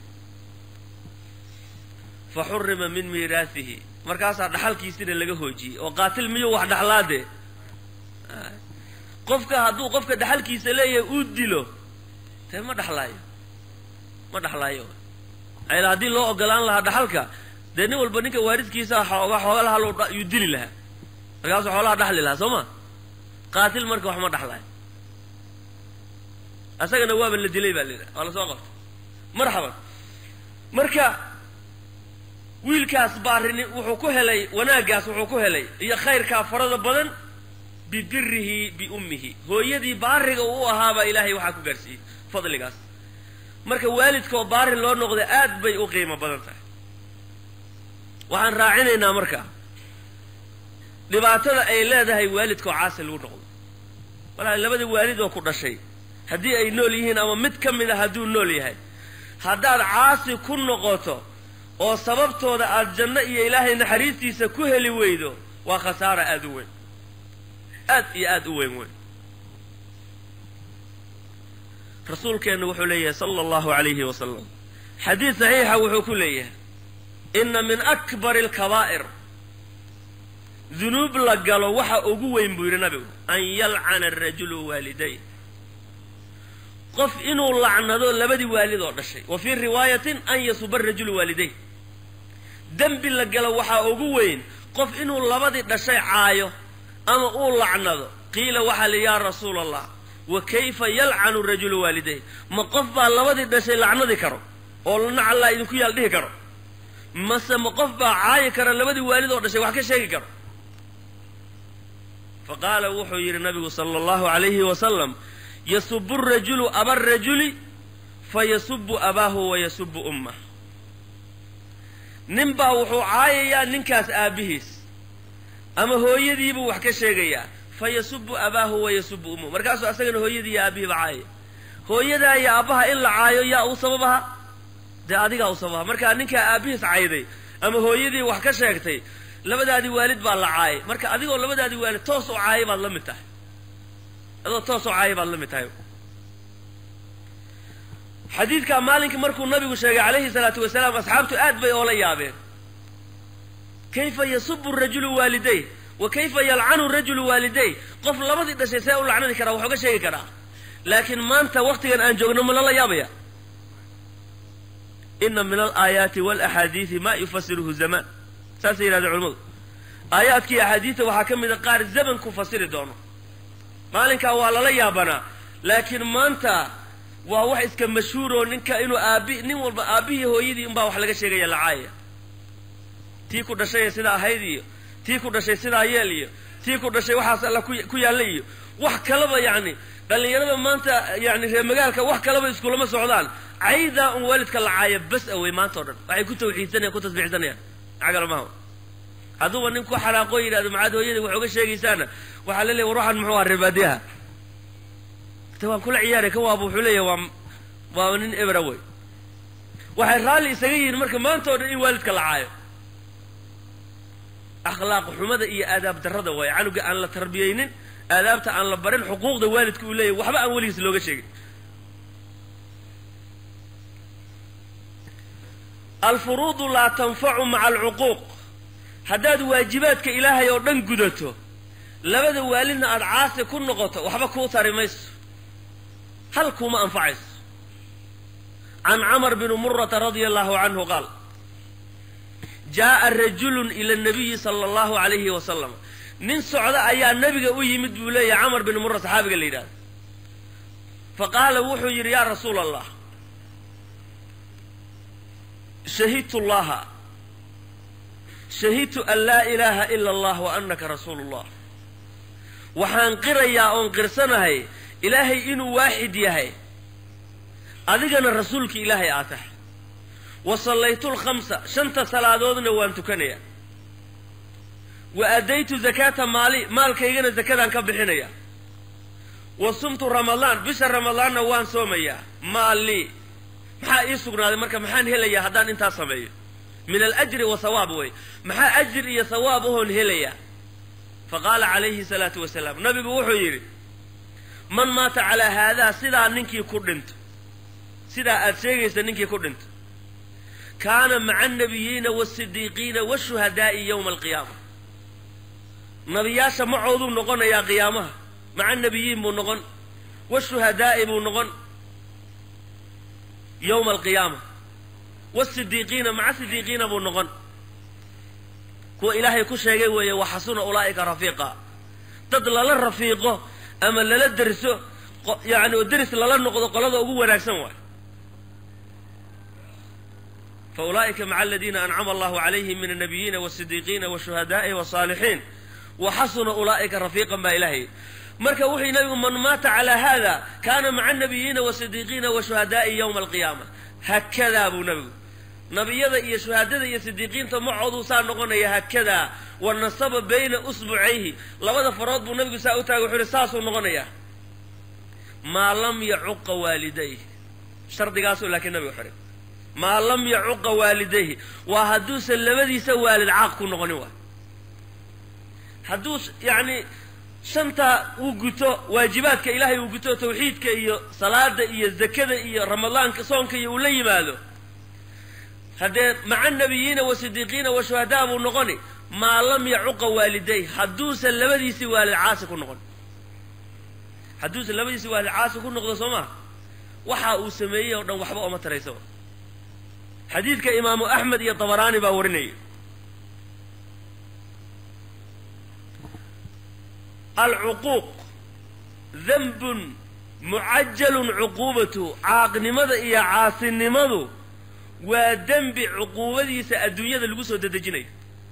fa xurima min miiraasihi markaasaa dhaxalkiisina laga hoojiyey oo qaatil miyuu wax dhaxlaadee qofka hadduu qofka dhaxalkiisa leeyahay uu dilo dee ma dhaxlaayo ma dhaxlaayo ayla haddii loo ogolaan lahaa dhaxalka dee nin walba ninka waaridkiisa xooga xooga lahaa loo yuu dili lahaa markaasuu xoolaha dhaxli lahaa soo ma qaatil marka wax ma dhaxlaayo asagana waaba la dilay baa la yidhaha waa lasoo qabtay marxaban marka wiilkaas baarini wuxuu ku helay wanaaggaas wuxuu ku helay iyo khayrkaa farada badan bibirihi biummihi hooyadii baariga uu u ahaabaa ilaahay waxaa ku gaarsiiyey fadligaas marka waalidkaoo baari loo noqda aad bay u qiimo badan tahay waxaan raacinaynaa marka dhibaatada ay leedahay waalidkaoo caasi lagu noqdo walahi labada waalid oo ku dhashay haddii ay nool yihiin ama mid ka mid a hadduu nool yahay haddaad caasi ku noqoto oo sababtooda aada janno iyo ilaahay naxariistiisa ku heli weydo waa khasaara aada u weyn aad iyo aad u weyn weyn rasuulkeenna wuxuu leeyahay sala allahu calayhi wasalam xadiid saxiixa wuxuu ku leeyahay inna min akbari alkabaa'ir dunuub la galo waxa ugu weyn buu yidhi nabigu an yalcana arajulu waaliday qof inuu lacnado labadii waalid oo dhashay wa fii riwaayatin an yasuba arajulu waaliday dembi la galo waxaa ugu weyn qof inuu labadii dhashay caayo ama uu lacnado qiila waxaa li yaa rasuula allah wa kayfa yalcanu rajulu waaliday ma qof baa labadii dhashay lacnadi karo oo nacallaa idinku yaal dhihi karo mase ma qof baa caayi kara labadii waalid oo dhashay wax ka sheegi karo fa qaala wuxuu yidhi nabigu sala allahu calayhi wasalam yasubu rajulu aba rajuli fa yasubu abaahu wa yasubu ummah nin baa wuxuu caayayaa ninkaas aabbihiis ama hooyadiibuu wax ka sheegayaa fa yasubu abaahu wa yasubu ummahu markaasuu asagana hooyadii iyo aabbihiiba caayaya hooyadaa iyo aabbaha in la caayo yaa u sababaha dee adigaa u sababaha markaa ninkaa aabbihiis cayday ama hooyadii wax ka sheegtay labadaadii waalid baa la caayay marka adigoo labadaadii waalid toos u caayay baad la mid tahay adoo toos u caayay baad la mid tahay xadiidkaa maalinkii markuu nabigu sheegay calayhi salaatu wasalaam asxaabtu aad bay oola yaabeen kayfa yasubu rajulu waaliday wa kayfa yalcanu rajulu waaliday qof labadii dhashay see u lacnadi karaa wax uga sheegi karaa laakiin maanta waktigan aan joogno ma lala yaabaya ina min alaayaati walaxaadiidi ma yufasiruhu zamaan saasay yidhahdeen culamadu aayaadkii axaadiidta waxaa ka mida qaar zaman ku fasiri doono maalinkaa waa lala yaabanaa laakiin maanta waa wax iska mashhuuroo ninka inuu aabi nin walba aabbihii hooyadii unbaa wax laga sheegaya lacaaya tii ku dhashay sidaa ahayd iyo tii ku dhashay sidaa yeel iyo tii ku dhashay waxaas alla ku yaalla iyo wax kalaba yacni dhallinyarada maanta yani reer magaalka wax kalaba iskulama socdaan caydaa un waalidka lacaaya bas awey maanta o dhan waxay ku tawxiidsanayaan ku tasbiixsanayaan cagalmaha hadduuba nin ku xanaaqoo yidhahdo macaad hooyadii wax uga sheegaysaana waxaa la leeya war waxaan muxuu aha reebaadiyaha te waan kula ciyaaray kan waaba wuxuu leeyahy waa waa nin ebra wey waxay raalli isaga yihiin marka maanta o dhan in waalidka la caayo akhlaaq xumada iyo aadaab darrada waayo canuga aan la tarbiyaynin aadaabta aan la barin xuquuqda waalidka uu leeyahy waxba aan weligiis looga sheegin alfuruudu laa tanfacu maca alcuquuq haddaad waajibaadka ilaahay oo dhan gudato labada waalidna aada caasi ku noqoto waxba kuu tari mayso hal kuuma anfacayso can camar bni murata radia allahu canhu qaal jaa'a rajulun ila nabiyi sala allahu calayhi wasalam nin socda ayaa nebiga u yimid buu leeyahay camar bini mura saxaabiga la yidhahdo fa qaala wuxuu yidhi yaa rasuula allah shahidtu llaha shahidtu an laa ilaaha ila allah wa anaka rasuulu llah waxaan qirayaa oon qirsanahay ilaahay inuu waaxid yahay adigana rasuulka ilaahay aa tahay wa sallaytu lkhamsa shanta salaadoodna waan tukanayaa wa addaytu zakaata maali maalkaygana zakadaan ka bixinaya wa sumtu ramadaan bisha ramadaanna waan soomayaa maallii maxaa ii sugnaaday marka maxaan helayaa haddaan intaas sameeyo min alajri wa hawaab wey maxaa ajir iyo hawaab ahoon helayaa fa qaala calayhi salaatu wasalaam nabigu wuxuu yidhi man maata calaa haadaa sidaa ninkii ku dhinto sidaa aad sheegaysa ninkii ku dhinto kaana maca annabiyiina waasidiiqiina washuhadaa'i yowma alqiyaama nabiyaasha macooduu noqonayaa qiyaamaha maca annabiyiin buu noqon washuhadaa'i buu noqon yowma alqiyaama wasidiiqiina maca sidiiqiina buu noqon kuwa ilaahay ku sheegay weeye waxasuna ulaa'ika rafiiqa dad lala rafiiqo ama lala derso yani oo deris lala noqdo qolada ugu wanaagsan waay fa ulaa'ika maca aladiina ancama allahu calayhim min annabiyiina wasidiiqiina washuhadaa'i wasaalixiin wa xasuna ulaa'ika rafiiqan baa ilaahay marka wuxuu nabigu man maata calaa haada kaana maca annabiyiina wasidiiqiina washuhadaa'i yowma alqiyaama haakadaa buu nabigu nabiyada iyo shuhaadada iyo sidiiqiinta macooduu saa noqonaya haakadaa wa nasaba bayna usbucayhi labada farood buu nabigu saa u taagay wuxuu yihi saasuu noqonayaa maa lam yacuqa waalidayh shardigaasuu laakiin nabiga xiray maa lam yacuqa waalidayhi waa hadduusan labadiisa waalid caaq ku noqonin waay hadduu yacni shanta uu guto waajibaadka ilaahay uu guto tawxiidka iyo salaada iyo zakada iyo ramadaanka soonka iyo uu la yimaado haddee maca nabiyiina wa sidiiqiina wa shuhadaa buu noqoni maa lam yacuqa waaliday hadduusan labadiisii waalid caasi ku noqon hadduusan labadiisii waalid caasi ku noqdo soo maa waxa uu sameeyey oo dhan waxba ooma taraysaba xadiidka imaamu axmed iyo dabaraani baa warinaya alcuquuq danbun mucajalun cuquubatu caaqnimada iyo caasinimadu waa dembi cuquubadiisa adduunyada lagu soo dedejinayo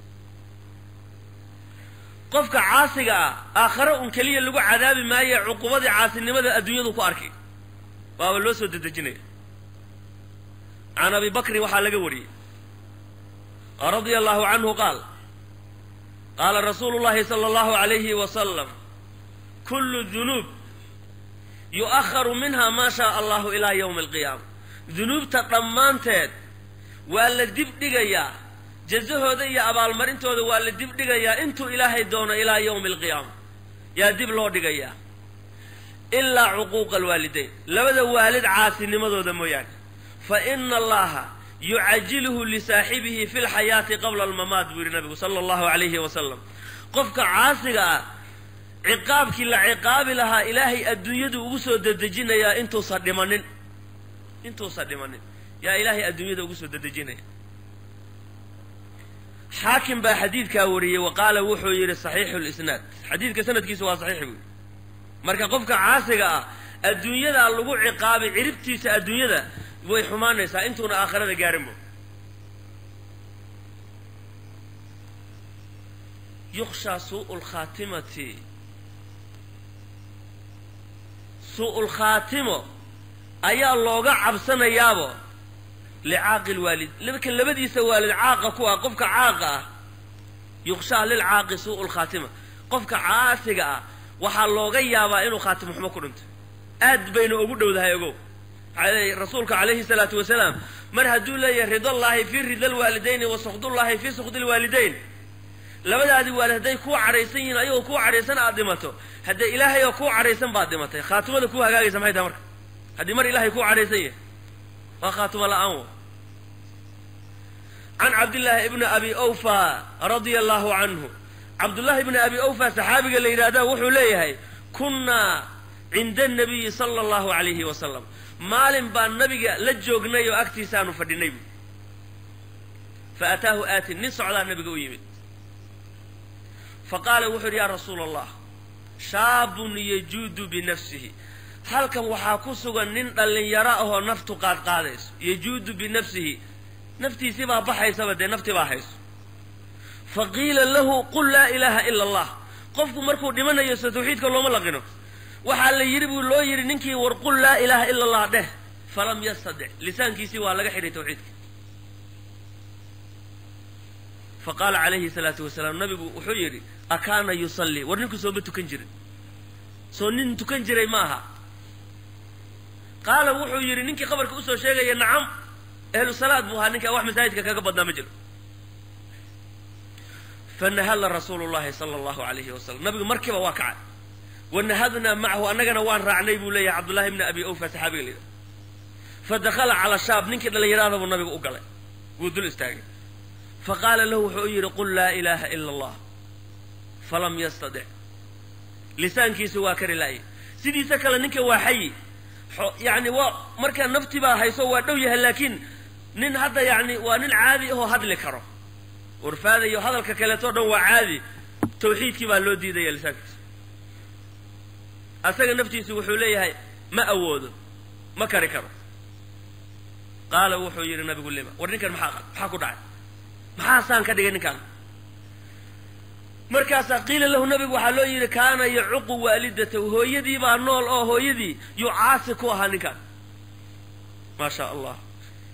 qofka caasiga ah aakhare un keliya lagu cadaabi maaye cuquubadii caasinimada adduunyadu ku arkay waaba loo soo dedejinaya can abi bakrin waxaa laga wariyey radia allahu canhu qaal qaala rasuulu llahi sala allahu alayhi wasalam kullu dunuub yu'aharu minha maa shaa allahu ilaa yowmi alqiyaama dunuubta dhammaanteed waa la dib dhigayaa jazahooda iyo abaalmarintooda waa la dib dhigayaa intuu ilaahay doono ilaa yowmi alqiyaama yaa dib loo dhigayaa ilaa cuquuqa alwaalidayn labada waalid caasinimadooda mooyaane fa ina allaha yucajiluhu lisaaxibihi fi lxayaati qabla almamaat buu yidhi nabigu sala allahu alayhi wasalam qofka caasiga ah ciqaabkii la ciqaabi lahaa ilaahay adduunyadu ugu soo dedejinayaa intuusan dhimanin intuusan dhimanin yaa ilaahay adduunyada ugu soo dedejinaya xaakim baa xadiidkaa wariyey wa qaala wuxuu yidhi saxiixu lisnaad xadiidka sanadkiisa waa saxiix buu yidhi marka qofka caasiga ah adduunyadaa lagu ciqaabay ciribtiisa adduunyada way xumaanaysaa intuuna aakhirada gaarinbo yukshaa suu'u lkhaatimati suu'u lkhaatimo ayaa looga cabsanayaabo licaaqi lwaalid marka labadiisa waalid caaqa ku ah qofka caaqa ah yukshaa lilcaaqi suu'u lkhaatima qofka caasiga ah waxaa looga yaabaa inuu khaatimo xumo ku dhinto aad bayna ugu dhowdahay ogow rasuulka calayhi salaatu wasalaam mar hadduu leeyahay ridallaahi fii rida lwaalidayni wa sukdullaahi fii sukdi lwaalidayn labadaadii waalid hadday kuu cadhaysan yihiin ayagoo kuu cadhaysan aad dhimato haddee ilaahay oo kuu cadhaysan baad dhimatay khaatimada kuu hagaagaysa maxay tahay marka haddii mar ilaahay kuu cadhaysan yahay waa khaatimo la-aan w can cabdillaahi ibni abi awfa radia allahu canhu cabdullaahi ibni abi awfa saxaabiga la yidhaahda wuxuu leeyahay kunnaa cinda anabiyi sala allahu alayhi wasalam maalin baan nabiga la joognay oo agtiisaanu fadhinay bu fa ataahu aatin nin socdaa nabiga u yimid fa qaala wuxuu yidhi yaa rasuula allah shaabun yajuudu binafsihi halkan waxaa ku sugan nin dhallinyaro ahoo naftu qaadqaadayso yajuudu binafsihi naftiisii baa baxaysaba dee naftii baa hayso fa qiila lahu qul laa ilaaha ila allah qofku markuu dhimanayo so tawxiidka looma laqino waxaa la yidhi buu loo yidhi ninkii war qul laa ilaaha ila allah dheh falam yastadic lisaankiisii waa laga xidhay tawxiidka fa qaala calayhi salaatu wasalaam nabigu wuxuu yidhi akaana yusallii war ninku sooma tukan jirin soo nin tukan jiray ma aha qaala wuxuu yidhi ninkii qabarka usoo sheegaya nacam ahlu salaad buu ahaa ninkaa wax masaajidka kaga badnaa ma jiro fanahadla rasuulu llahi sala allahu alayhi wasalam nabigu markiiba waa kacay wanahadnaa macahu annagana waan raacnay buu leeyahay cabdullahi bni abi awfa saxaabiga la yidhaha fa dakhala calaa shaab ninkii dhallinyarada buu nabigu u galay wuu dul istaagay fa qaala lahu wuxuu u yidhi qul laa ilaaha ila allah falam yastadic lisaankiisu waa kari laayay sidiisa kale ninka waa xayi yacni waa markaa nafti baa hayso waa dhow yahay laakiin nin hadda yacni waa nin caadi ahoo hadli karo urfaada iyo hadalka kaleeto dhan waa caadi tawxiidkii baa loo diidaya lisaankiisa asaga naftiisu wuxuu leeyahay ma awoodo ma kari karo qaala wuxuu yidhi nabigu lima war ninkan maxaa maxaa ku dhacay maxaa saan ka dhigay ninkaan markaasaa qiila lahu nabigu waxaa loo yidhi kaana yacuqu waalidatahu hooyadii baa nool oo hooyadii yuu caasi ku ahaa ninkaan maa sha allah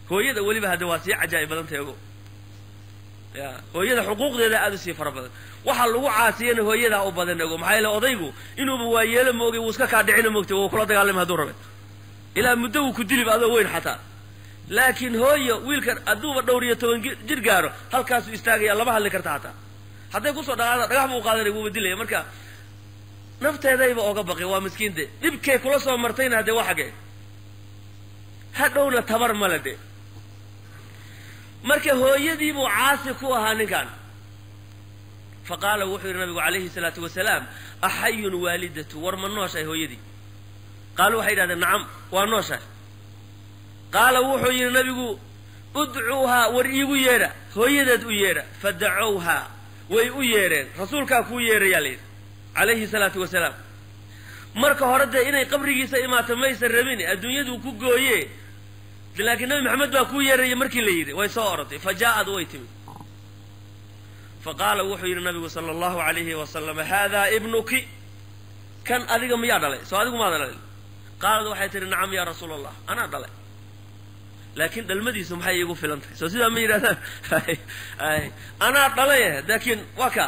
hooyada weliba hadde waa sii cajaa'ib badan tahay ogo ya hooyada xuquuqdeeda aada u sii fara badan waxaa lagu caasiyana hooyadaa u badan ogo maxaa yeele odaygu inuuba waayeelo moogay wuu iska kaa dhicina moogtay wuu kula dagaalama hadduu rabe ilaa muddo wuu ku dilib adoo weyn xataa laakiin hooyo wiilkan hadduuba dhowr iyo toban jir gaaro halkaasuu istaagaya lama hadli karta xataa hadday kusoo dhaqaada dhagax buu qaadanay wuuba dilaya marka nafteedayba oga baqi waa miskiinte dhibkay kula soo martayna haddee waa xagee hadhowna tabar male de marka hooyadiibuu caasi ku ahaa ninkan fa qaala wuxuu yidhi nabigu calayhi salaatu wasalaam axayun waalidatu war ma nooshahay hooyadii qaalu waxay yidhahdeen nacam waa nooshahay qaala wuxuu yidhi nabigu udcuuhaa war iigu yeedha hooyadeed u yeedha fadacowhaa way u yeedheen rasuulkaa kuu yeedhayaa la yidhi calayhi salaatu wasalaam marka hore dee inay qabrigiisa imaato maysan rabin adduunyaduu ku gooye laakiin nabi maxamed baa kuu yeeraya markii la yidhi way soo orotay fa jaa-ad way timid fa qaala wuxuu yidhi nabigu sala allahu alayhi wasalam haadaa ibnuki kan adiga miyaa dhalay soo adigu maada dhalay qaalad waxay tihi nacam yaa rasuul allah anaa dhalay laakiin dhalmadiisu maxay iigu filan tahay soo sidaa ma yidhahdaan anaa dhalay laakiin waa kaa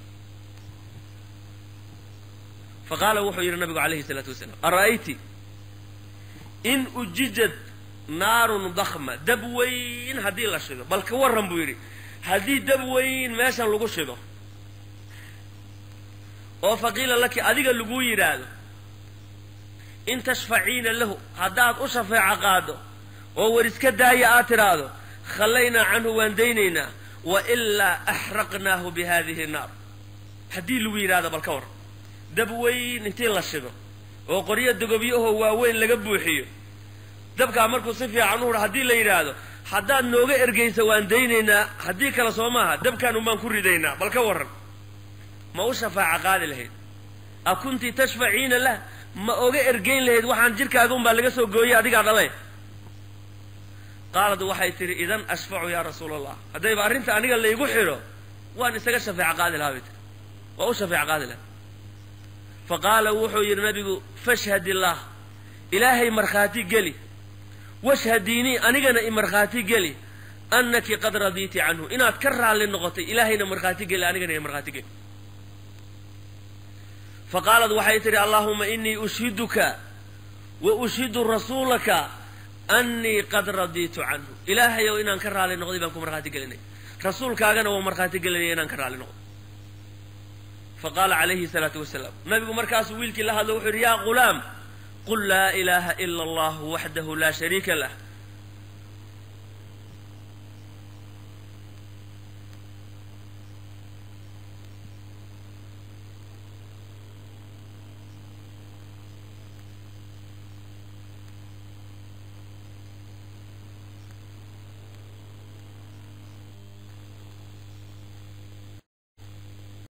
fa qaala wuxuu yidhi nabigu calayhi salaatu wasalaam ara'ayti in ujijad naarun dakma dab weyn haddii la shido bal ka warran buu yidhi haddii dab weyn meeshan lagu shido oo faqiila laki adiga laguu yidhaahdo in tashfaciina lahu haddaad u shafeeco qaado oo war iska daaya aad tidhaahdo khallaynaa canhu waan daynaynaa wa ilaa axraqnaahu bi hadihi naar haddii lagu yidhahdo bal ka warran dab weyn intii la shido oo qoryo dogobyahoo waaweyn laga buuxiyo dabkaa markuu si fiican u hudha haddii la yidhaahdo haddaad nooga ergaysa waan daynaynaa haddii kale soo maaha dabkaan unbaan ku ridaynaa bal ka warran ma u shafaaca qaadi lahayd a kunti tashfaciina lah ma oga ergayn lahayd waxaan jirkaaga unbaa laga soo gooyay adigaa dhalay qaalad waxay tidhi idan ashfacu yaa rasuula allah haddayba arrinta aniga laygu xidho waan isaga shafeeco qaadi lahaa bay tiri waa u shafeeco qaadi lahaa fa qaala wuxuu yidhi nabigu fashhad illaah ilaahay markhaati geli washhadiinii anigana i markhaati geli annaki qad radiiti canhu inaad ka raalli noqotay ilaahayna markhaati geli anigana i markhaati geli fa qaalad waxay tidhi allaahuma inii ushhiduka wa ushhidu rasuulaka annii qad radiitu canhu ilaahayow inaan ka raalli noqday baan ku markhaati gelinay rasuulkaagana waa markhaati gelinaya inaan ka raalli noqdo fa qaala calayhi salaatu wasalaam nabigu markaasuu wiilkii la hadlo wuxuu yidhi yaa ghulaam qul laa ilaaha ila allahu waxdahu laa shariika lah